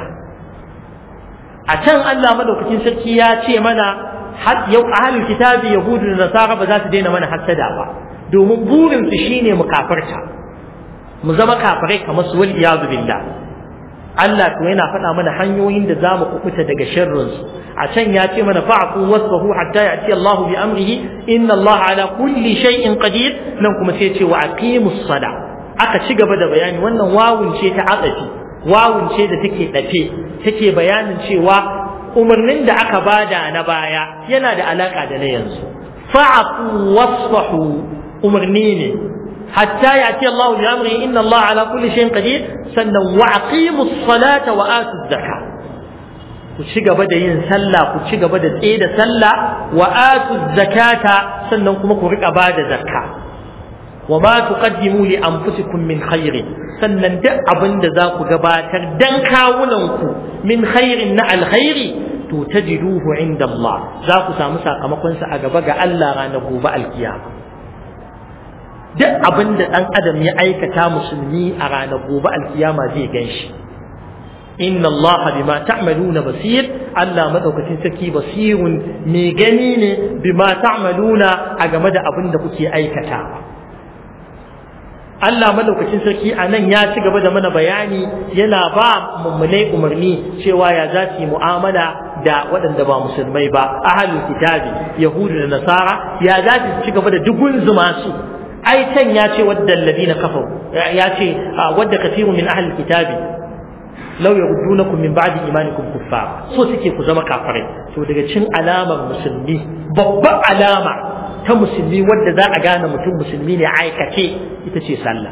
a can Allah madaukakin sarki ya ce mana yau ahlul kitabi yahudu da nasara ba za su daina mana hassada ba domin burinsu shine mu kafarta mu zama kafirai kamar su wal iyadu billah Allah to yana faɗa mana hanyoyin da za mu kubuta daga sharrin su a can ya ce mana fa'fu wasfahu hatta ya'ti Allah bi amrihi inna Allah ala kulli shay'in qadir nan kuma sai ce wa aqimus sala aka ci gaba da bayani wannan wawun ce ta aqafi wawun ce da take dafe take bayanin cewa umarnin da aka bada na baya yana da alaka da na yanzu fa'fu wasfahu umarni ne حتى يأتي الله بأمره إن الله على كل شيء قدير سنة وأقيموا الصلاة وآتوا الزكاة ku ci gaba da yin sallah ku ci gaba da tsaye da sallah wa atu zakata sannan kuma ku rika bada zakka wa ma tuqaddimu li anfusikum min khairin sannan duk abin da za ku gabatar dan kawunan ku min khairin na alkhairi to tajiduhu inda Allah za ku samu sakamakon sa a gaba ga Allah ranar gobe alkiyama duk abin da dan adam ya aikata musulmi a ranar gobe alkiyama zai ganshi inna Allah bima ta'maluna basir Allah madaukakin sarki basirun mai gani ne bima ta'maluna a game da abin da kuke aikata Allah madaukakin sarki a nan ya ci gaba da mana bayani yana ba mummunai umarni cewa ya za su yi mu'amala da waɗanda ba musulmai ba ahalul kitabi yahudu da nasara ya za su ci gaba da dugun zuma su ai can ya ce wadda alladina kafaru ya ce wadda kathiru min ahlil kitabi law yaruddunakum min ba'di imanikum kuffara so suke ku zama kafirai to daga cin alamar musulmi babbar alama ta musulmi wadda za a gane mutum musulmi ne aikace ita ce sallah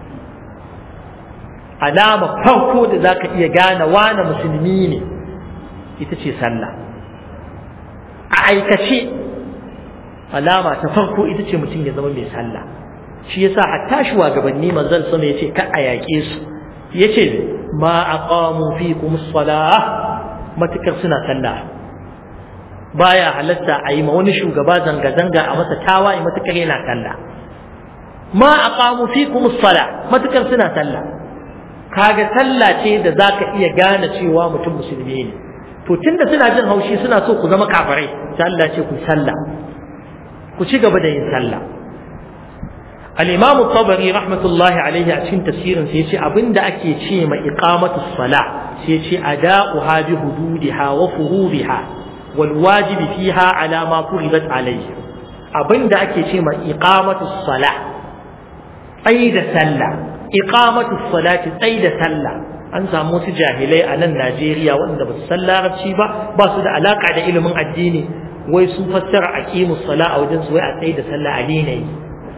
alama farko da za ka iya gane wane musulmi ne ita ce sallah a aikace alama ta farko ita ce mutum ya zama mai sallah shi yasa hatta shugabanni manzon sama yace ka a yaƙe su yace ma aqamu fikum as-salah matukar suna sallah baya halatta a yi ma wani shugaba zanga-zanga a masa tawaye matukar yana sallah ma aqamu fikum as-salah matukar suna sallah kaga sallah ce da zaka iya gane cewa mutum musulmi ne to tunda suna jin haushi suna so ku zama kafirai sai Allah ce ku sallah ku ci gaba da yin sallah al-imam at-tabari rahmatullahi alaihi a cikin tafsirin sai yace abinda ake ce ma iqamatu salah sai yace ada'uha bi hududiha wa fuhudiha wal wajibi fiha ala ma furidat alaihi abinda ake ce ma iqamatu salah da sallah iqamatu salati da sallah an samu wasu jahilai a nan Najeriya waɗanda ba su san larabci ba ba su da alaka da ilimin addini wai sun fassara aqimus sala a wajen su wai a tsaye da sallah a daina yi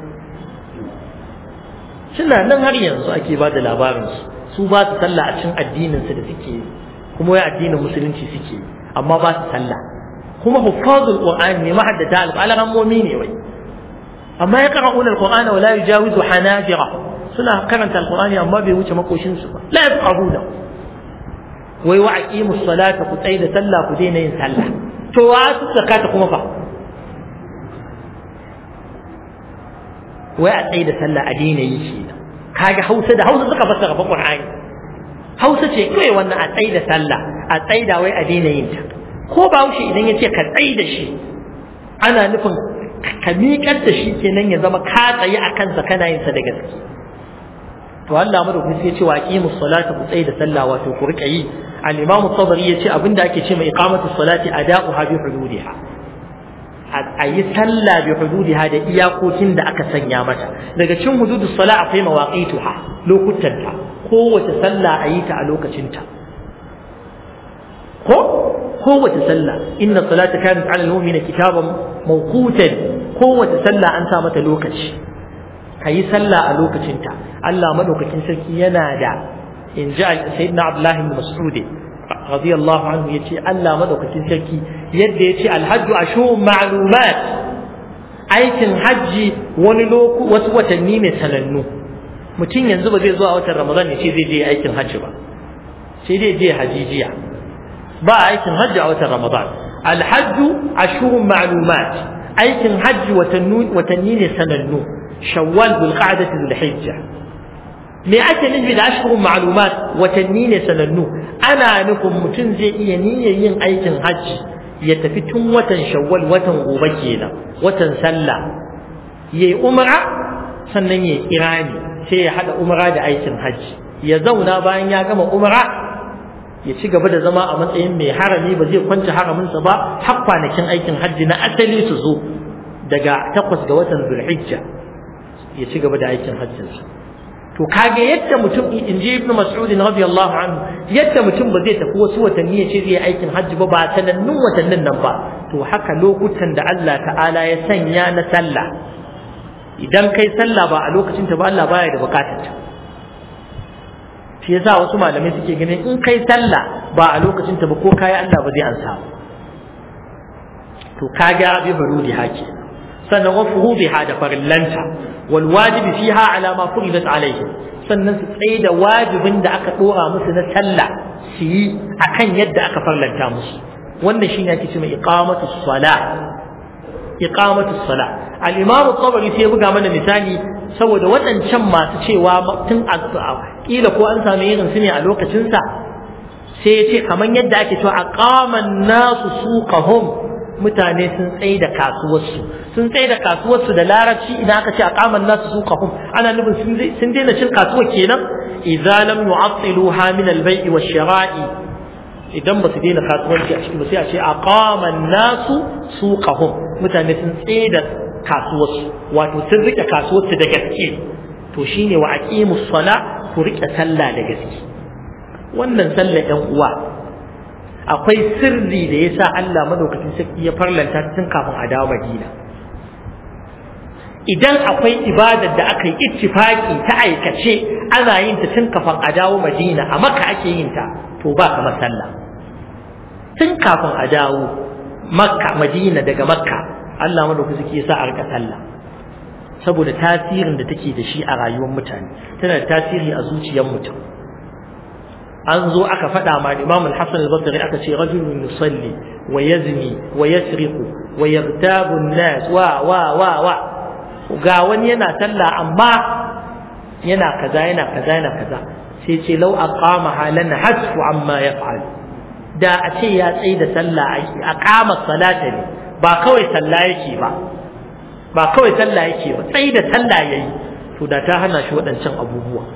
suna nan har yanzu ake ba da labarin su su ba su sallah a cikin addinin su da suke yi kuma wai addinin musulunci suke yi amma ba su sallah kuma huffazul qur'ani ne mahaddata al-alamomi ne wai amma ya qara'una al-qur'ana wa la yujawizu hanajira suna karanta al-qur'ani amma bai wuce makoshin su ba la yafqahuna wai wa aqimus salata ku tsaya da sallah ku daina yin sallah to wa su zakata kuma fa wai a tsaye da sallah a daina yi shi kaga hausa da hausa suka fassara fa qur'ani hausa ce kai wannan a tsaye da sallah a tsaye da wai a daina yin ta ko ba wuce idan ya ce ka tsaye da shi ana nufin ka miƙar da shi kenan ya zama ka tsaye a kansa kana yin sa da gaske to Allah madaukaki sai ya ce wa aqimus salata ku tsaye da sallah wato ku rika yi al-imam at-tabari ya ce abinda ake ce mai iqamatu salati ada'uha bi hududiha a yi sallah bi hududiha da iyakokin da aka sanya mata daga cikin hududus sala akwai mawaqituha lokutanta kowace sallah a yi ta a lokacinta ko kowace sallah inna salata kanat ala al-mu'mina kitaban mawqutan kowace sallah an sa mata lokaci kayi sallah a lokacinta Allah madaukakin sarki yana da in ji sayyidina Abdullah ibn Mas'ud radiyallahu anhu yace Allah madaukakin sarki yadda yace alhajju ashhurun ma'lumat aikin hajji wani loku wasu watanni ne sanannu mutum yanzu ba zai zo a watan Ramadan ya ce zai je aikin hajji ba sai dai je hajijiya ba aikin hajji a watan Ramadan alhajju ashhurun ma'lumat aikin hajji watanni ne sanannu shawwal bil qa'dati dhul hijja me ake nufi da ashhurun ma'lumat watanni ne sanannu ana nufin mutum zai iya niyyar yin aikin hajji ya tafi tun watan shawwal watan gobe kenan watan sallah yayi umra sannan yayi kirani sai ya hada umra da aikin hajji ya zauna bayan ya gama umra ya ci gaba da zama a matsayin mai harami ba zai kwance haraminsa ba har kwanakin aikin hajji na asali su zo daga takwas ga watan zulhijja ya ci gaba da aikin hajjinsa to kage yadda mutum in ji ibnu mas'ud radiyallahu anhu yadda mutum ba zai tafi wasu watanni ya ce zai aikin hajji ba ba sanannun watannin nan ba to haka lokutan da Allah ta'ala ya sanya na sallah idan kai sallah ba a lokacin ta ba Allah baya da bukatar ta shi yasa wasu malamai suke ganin in kai sallah ba a lokacin ta ba ko kayi Allah ba zai ansa ba to kaga bi barudi hake sannan wa fuhubiha da farillanta wal wajibi fiha ala ma furidat alaihim sannan su tsaye da wajibin da aka dora musu na sallah su yi akan yadda aka farlanta musu wannan shine ake cewa iqamatu salah iqamatu salah al-imam at-tabari sai buga mana misali saboda waɗancan masu cewa tun a kila ko an sami irin su ne a lokacin sa sai ya ce kamar yadda ake cewa aqaman nasu suqahum mutane sun tsaye da kasuwarsu sun tsaye da kasuwarsu da larabci idan aka ce aqaman nasu suqahum ana nufin sun daina cin kasuwa kenan idza lam yu'attiluha min al-bai'i wash-shira'i idan ba su daina kasuwanci a cikin ba sai a ce aqaman nasu suqahum mutane sun tsaye da kasuwarsu wato sun rike kasuwarsu da gaske to shine wa aqimus sala ku rike sallah da gaske wannan sallah ɗan uwa akwai sirri da yasa Allah madaukakin sarki ya farlanta tun kafin a dawo Madina idan akwai ibadar da aka yi ittifaki ta aikace ana yin ta tun kafin a dawo Madina a Makka ake yin ta to ba kamar sallah tun kafin a dawo Makka Madina daga Makka Allah madaukakin sarki ya sa a rika sallah saboda tasirin da take da shi a rayuwar mutane tana da tasiri a zuciyar mutum an zo aka faɗa ma Imam Al-Hasan Al-Basri aka ce rajulun yusalli wa yazni wa yasriqu wa yaghtabu an-nas wa wa wa wa ga wani yana sallah amma yana kaza yana kaza yana kaza sai ce law aqama halan hasfu amma yaf'al da a ce ya tsaye da sallah aqama salata ne ba kawai sallah yake ba ba kawai sallah yake ba tsaye da sallah yayi to da ta hana shi waɗancan abubuwa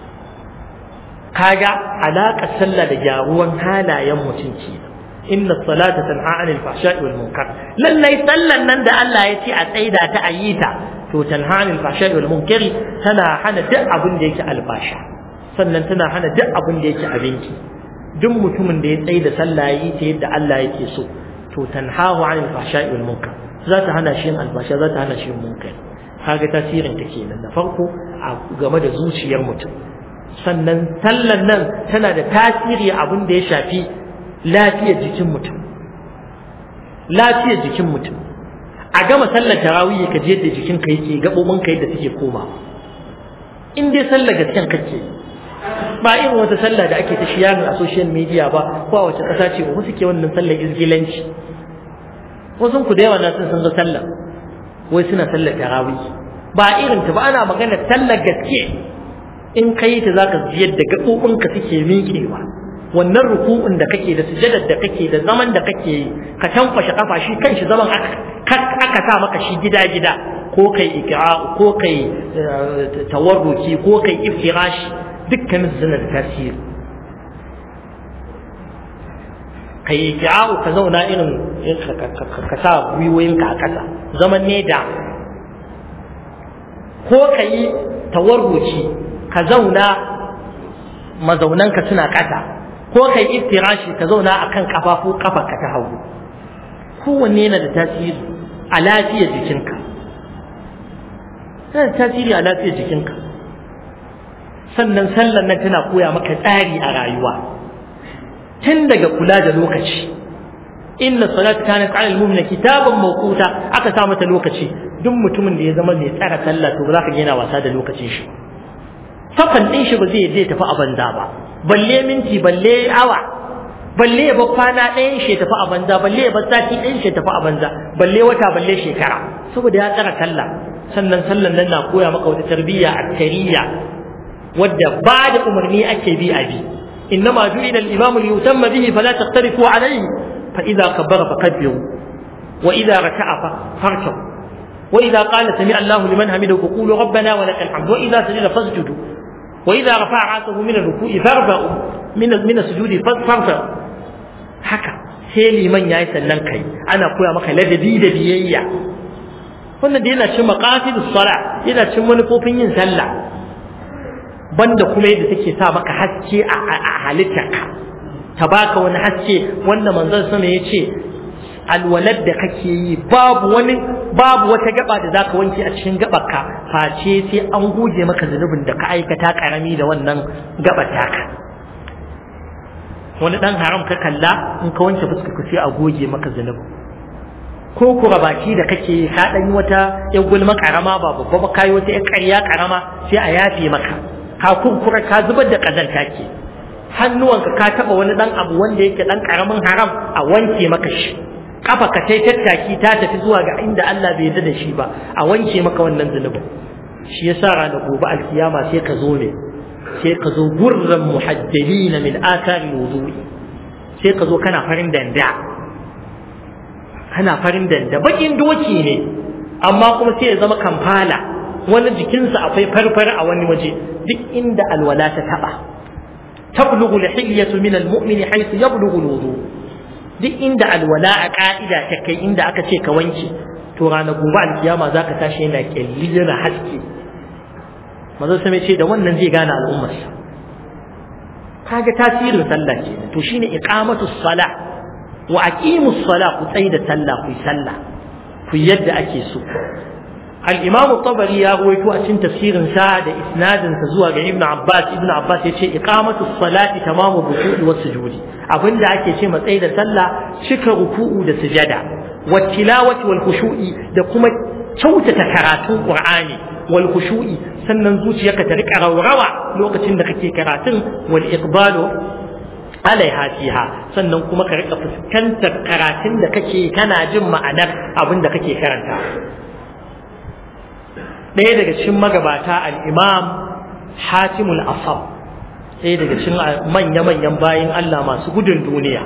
kaga alaƙar sallah da gyaruwan halayen mutum ke inna salata tanha anil fahsha'i wal munkar lallai sallan nan da Allah ya ce a tsaida ta ayyita to tanha anil fahsha'i wal munkari tana hana duk abin da yake albasha sannan tana hana duk abin da yake abinci duk mutumin da ya tsaida sallah yi ta yadda Allah yake so to tanhahu anil fahsha'i wal munkar za ta hana shi albasha za ta hana shi munkar kaga tasirin ta kenan na farko a game da zuciyar mutum sannan sallan nan tana da tasiri abin da ya shafi lafiyar jikin mutum lafiyar jikin mutum a gama sallar tarawih ka je da jikin ka yake gabobin ka yadda suke koma in dai sallar gaskiyan kake ba irin wata sallah da ake ta shiyarin a social media ba ko a wace ƙasa ce ba suke wannan sallar izgilanci wasu ku da yawa na sun ga sallar wai suna sallar tarawih ba irin ta ba ana magana sallar gaske in ka yi ta za ka ji yadda gaɓoɓinka suke miƙewa wannan ruku'un da kake da sujadar da kake da zaman da kake yi ka tankwashe kafa shi kanshi zaman aka sa maka shi gida gida ko kai ikra ko kai tawarruki ko kai iftirashi dukkanin suna da tasiri kai ikra ka zauna irin ka sa gwiwoyinka a ƙasa zaman ne da ko ka yi tawarruki ka zauna mazaunanka suna ƙasa ko kai iftirashi ka zauna akan kafafu kafarka ta hagu kowanne yana da tasiri a lafiyar jikinka yana da tasiri a lafiyar jikinka sannan sallan nan tana koya maka tsari a rayuwa tun daga kula da lokaci inna salatu kanat ala al-mu'mina kitaban mawquta aka sa mata lokaci duk mutumin da ya zama mai tsara sallah to ba za ka yana wasa da lokacin shi sakan din shi ba zai je tafi a banza ba balle minti balle awa balle ya bar kwana ɗayan shi tafi a banza balle ya bar sati ɗayan shi tafi a banza balle wata balle shekara saboda ya tsara sallah sannan sallan nan na koya maka wata tarbiyya attariya wadda ba da umarni ake bi a bi إنما جعل الإمام ليتم به فلا تختلفوا عليه فإذا كبر فكبروا وإذا ركع فاركعوا وإذا قال سمع الله لمن حمده فقولوا ربنا ولك الحمد وإذا سجد فاسجدوا وإذا رفع رأسه من الركوع فارفعوا من من السجود فارفعوا haka sai liman yayi sannan kai ana koya maka ladabi da biyayya wannan da yana cin maqasidus sala yana cin manufofin yin sallah banda kuma yadda take sa maka haske a halittarka ta baka wani haske wanda manzon sama ya ce alwalad da kake yi babu wani babu wata gaba da zaka wanke a cikin gabarka face sai an goge maka zunubin da ka aikata karami da wannan gabar taka wani dan haram ka kalla in ka wanke fuska ka sai a goge maka zunubi ko kura baki da kake ka dan yi wata yan gulma karama ba babba ba kai wata yan ƙarya karama sai a yafe maka ka kurkura ka zubar da kazanta ke hannuwanka ka taba wani dan abu wanda yake dan karamin haram a wanke maka shi kafa ka tai tattaki ta tafi zuwa ga inda Allah bai yarda da shi ba a wanke maka wannan zunubin shi yasa ranar gobe alkiyama sai ka zo ne sai ka zo gurran muhajjalin min athari wudu'i sai ka zo kana farin danda kana farin danda bakin doki ne amma kuma sai ya zama kamfala wani jikinsa akwai farfar a wani waje duk inda alwala ta taba tablughu al-hilyatu min al-mu'mini haythu yablughu al-wudu duk inda alwala a ka'ida ta kai inda aka ce ka wanke to ranar gobe alkiyama zaka tashi yana kyalli yana haske manzo sai ce da wannan zai gane al'ummarsa kaga tasirin sallah ke to shine iqamatu sala wa aqimu sala ku tsayi da sallah ku sallah ku yadda ake so al-imam tabari ya rawaito a cikin tafsirin sa da isnadin sa zuwa ga ibnu abbas ibnu abbas yace iqamatu salati tamamu ruku'i was sujudi abinda ake ce matsayi da sallah cika ruku'u da sujada wa tilawati wal khushu'i da kuma kyautata karatun qur'ani wal khushu'i sannan zuciyarka ta rika raurawa lokacin da kake karatun wal iqbalu alaiha fiha sannan kuma ka rika fuskantar karatun da kake kana jin ma'anar abin da kake karanta ɗaya daga cikin magabata al-imam hatimul asab ɗaya daga cikin manya-manyan bayin Allah masu gudun duniya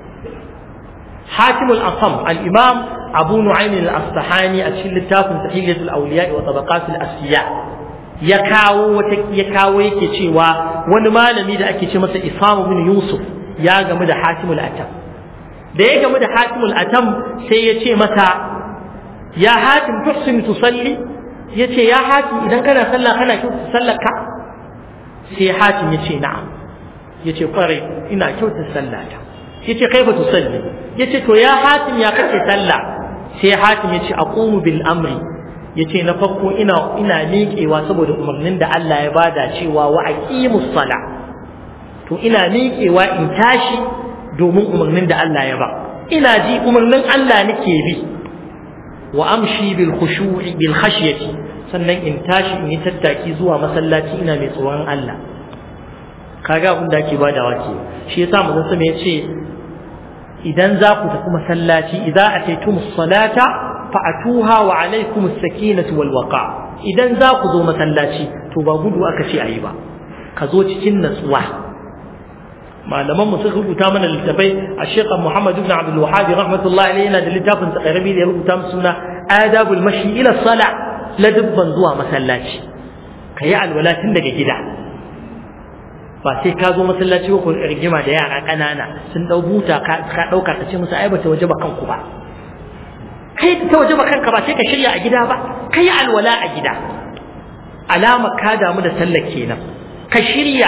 hatimul asam al-imam abu nu'aym al-asfahani a cikin littafin sahihatul awliya wa tabaqatul asfiya ya kawo wata ya kawo yake cewa wani malami da ake ce masa Isam bin Yusuf ya gamu da Hatimul Atam da ya gamu da Hatimul Atam sai ya ce masa ya Hatim tuhsin tusalli yace ya Hatim idan kana sallah kana kyautar sallar ka sai Hatim ya ce na'am yace kwarai ina kyautar sallata yace kaifa tusalli yace to ya Hatim ya kace sallah sai Hatim ya ce aqumu bil amri yace na farko ina ina miƙewa saboda umarnin da Allah ya bada cewa wa aqimus sala to ina miƙewa in tashi domin umarnin da Allah ya ba ina ji umarnin Allah nake bi wa amshi bil khushu'i bil khashyati sannan in tashi in yi tattaki zuwa masallaci ina mai tsoron Allah kaga abin da ake badawa ke shi yasa manzon sama yace idan za ku tafi masallaci idza ataytumus salata fa'atuha wa alaikum as-sakinatu wal waqa idan za ku zo masallaci to ba gudu aka ce ayi ba ka zo cikin natsuwa malaman mu suka rubuta mana littafai a Sheikh Muhammad ibn Abdul Wahhab rahmatullahi alayhi yana da littafin tsakarabi da ya rubuta mu suna adabul mashi ila sala ladabban zuwa masallaci kayi alwala tun daga gida ba sai ka zo masallaci ko rigima da yara kanana sun dau buta ka dauka ka ce musu ai bata waje ba kanku ba kai ta waje ba kanka ba sai ka shirya a gida ba kai alwala a gida alama ka damu da sallar kenan ka shirya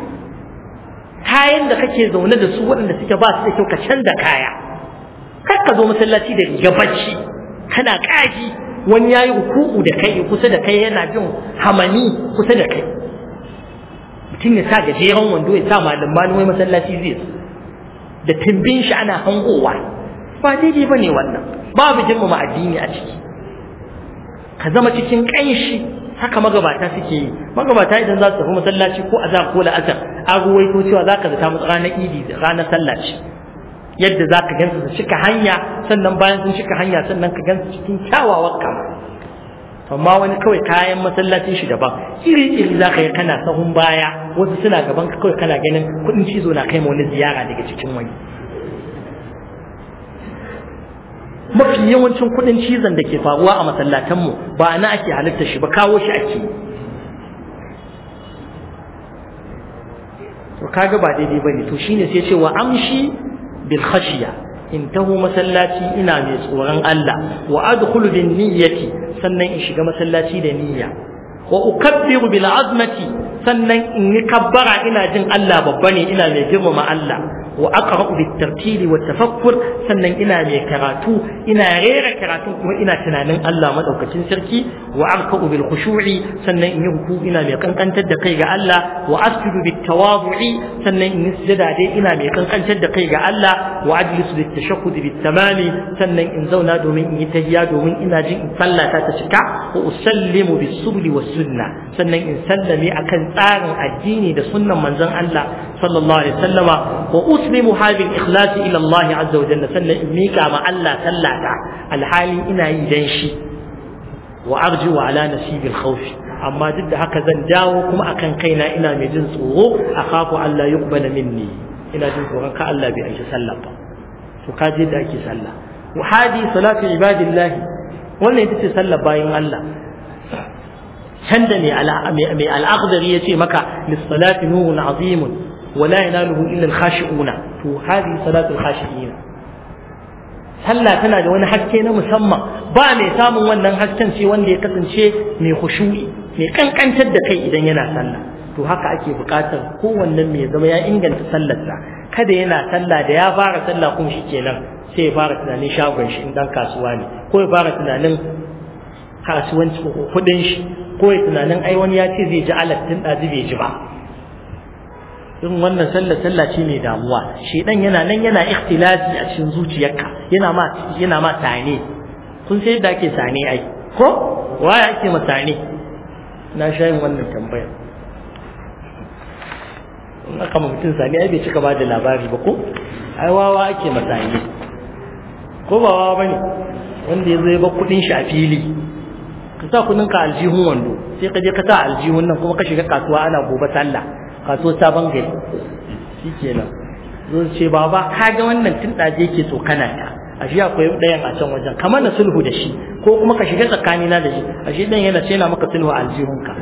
kayan da kake zaune da su waɗanda suke ba su da kyau ka canza kaya kar ka zo masallaci da riga bacci kana kaji wani yayi ruku'u da kai kusa da kai yana jin hamani kusa da kai mutum ya sa gajeren wando ya sa malam malamai masallaci zai da timbin shi ana hangowa ba daidai bane wannan babu girmama addini a ciki ka zama cikin ƙanshi haka magabata suke yi magabata idan za su tafi masallaci ko azhar ko la'asar an ruwaito cewa za ka zata musu ranar idi da ranar sallah ce yadda za ka gansu su cika hanya sannan bayan sun cika hanya sannan ka gansu cikin kyawawan kama amma wani kawai kayan masallacin shi daban iri iri za ka yi kana sahun baya wasu suna gaban ka kawai kana ganin kuɗin cizo na kai ma wani ziyara daga cikin wani mafi yawancin kudin cizon da ke faruwa a masallatanmu ba na ake halitta shi ba kawo shi ake to kaga ba daidai bane to shine sai ce wa amshi bil khashiya in taho masallaci ina mai tsoron Allah wa adkhulu bin niyyati sannan in shiga masallaci da niyya wa ukabbiru bil azmati sannan in yi kabbara ina jin Allah babba ne ina mai girmama Allah wa aqra'u bit tartili wat tafakkur sannan ina mai karatu ina rera karatu kuma ina tunanin Allah madaukakin sarki wa arka'u bil khushu'i sannan in yi ruku ina mai kankantar da kai ga Allah wa asjudu bit tawadhu'i sannan in yi sujada dai ina mai kankantar da kai ga Allah wa ajlisu bit tashahhud bit tamami sannan in zauna domin in yi tahiyya domin ina jin in sallata ta cika wa usallimu bis subli was sunna sannan in sallame akan tsarin addini da sunnan manzon Allah sallallahu alaihi wasallama wa uslimu hadhihi ikhlasi ila Allah azza wa jalla sannan in mika ma Allah sallata alhali ina yi dan shi wa arju ala nasibil khawfi amma duk da haka zan dawo kuma akan kaina ina mai jin tsoro akhafu Allah yuqbala minni ina jin tsoron ka Allah bai aiki sallah ba to ka je da ake sallah wa hadi salatu ibadillahi wannan ita ce sallar bayin Allah can da mai al'akhdari ya ce maka lissalati nurun azimun wa la yanaluhu illa al-khashi'una to hadi salatul khashi'ina sallah tana da wani haske na musamman ba mai samun wannan hasken ce wanda ya kasance mai khushu'i mai kankantar da kai idan yana sallah to haka ake buƙatar kowannen mai zama ya inganta sallarsa kada yana sallah da ya fara sallah kuma shi kenan sai ya fara tunanin shagon shi in dan kasuwa ne ko ya fara tunanin kasuwanci kudin shi ko ya tunanin ai wani ya ce zai ji alattin ɗazi bai ji ba in wannan sallah sallah ce mai damuwa shedan yana nan yana ikhtilafi a cikin zuciyarka yana ma yana ma tane kun sai da ake sane ai ko waya ake ma sane na sha yin wannan tambayar in aka ma mutum sane ai bai cika ba da labari ba ko ai wawa ake ma sane ko ba wawa bane wanda ya zai ba kudin shi a fili ka sa kudin ka aljihun wando sai ka je ka sa aljihun nan kuma ka shiga kasuwa ana gobe sallah kasuwar sabon gari shikenan zo ce baba ka ga wannan tun da yake tsokana ta a shi akwai ɗayan a can wajen kamar na sulhu da shi ko kuma ka shiga tsakanina da shi a shi ɗan yana ce na maka sulhu a aljihunka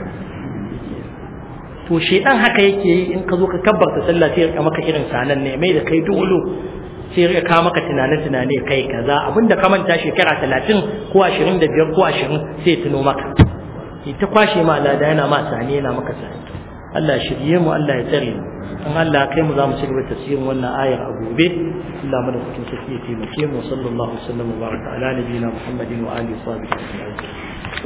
to shedan haka yake yi in ka zo ka kabbarta sallah sai ya maka irin sanan ne mai da kai dole sai ya kawo maka tunane-tunane kai kaza abinda ka manta shekara talatin ko ashirin da biyar ko ashirin sai tuno maka ita kwashe ma lada yana ma sani yana maka sani Allah shirye mu Allah ya tsare mu in Allah kai mu za mu ci gaba tafsirin wannan ayar a gobe Allah mana kucin sarki ya taimake mu sallallahu alaihi wa sallam wa baraka ala nabiyina Muhammadin wa alihi wa sahbihi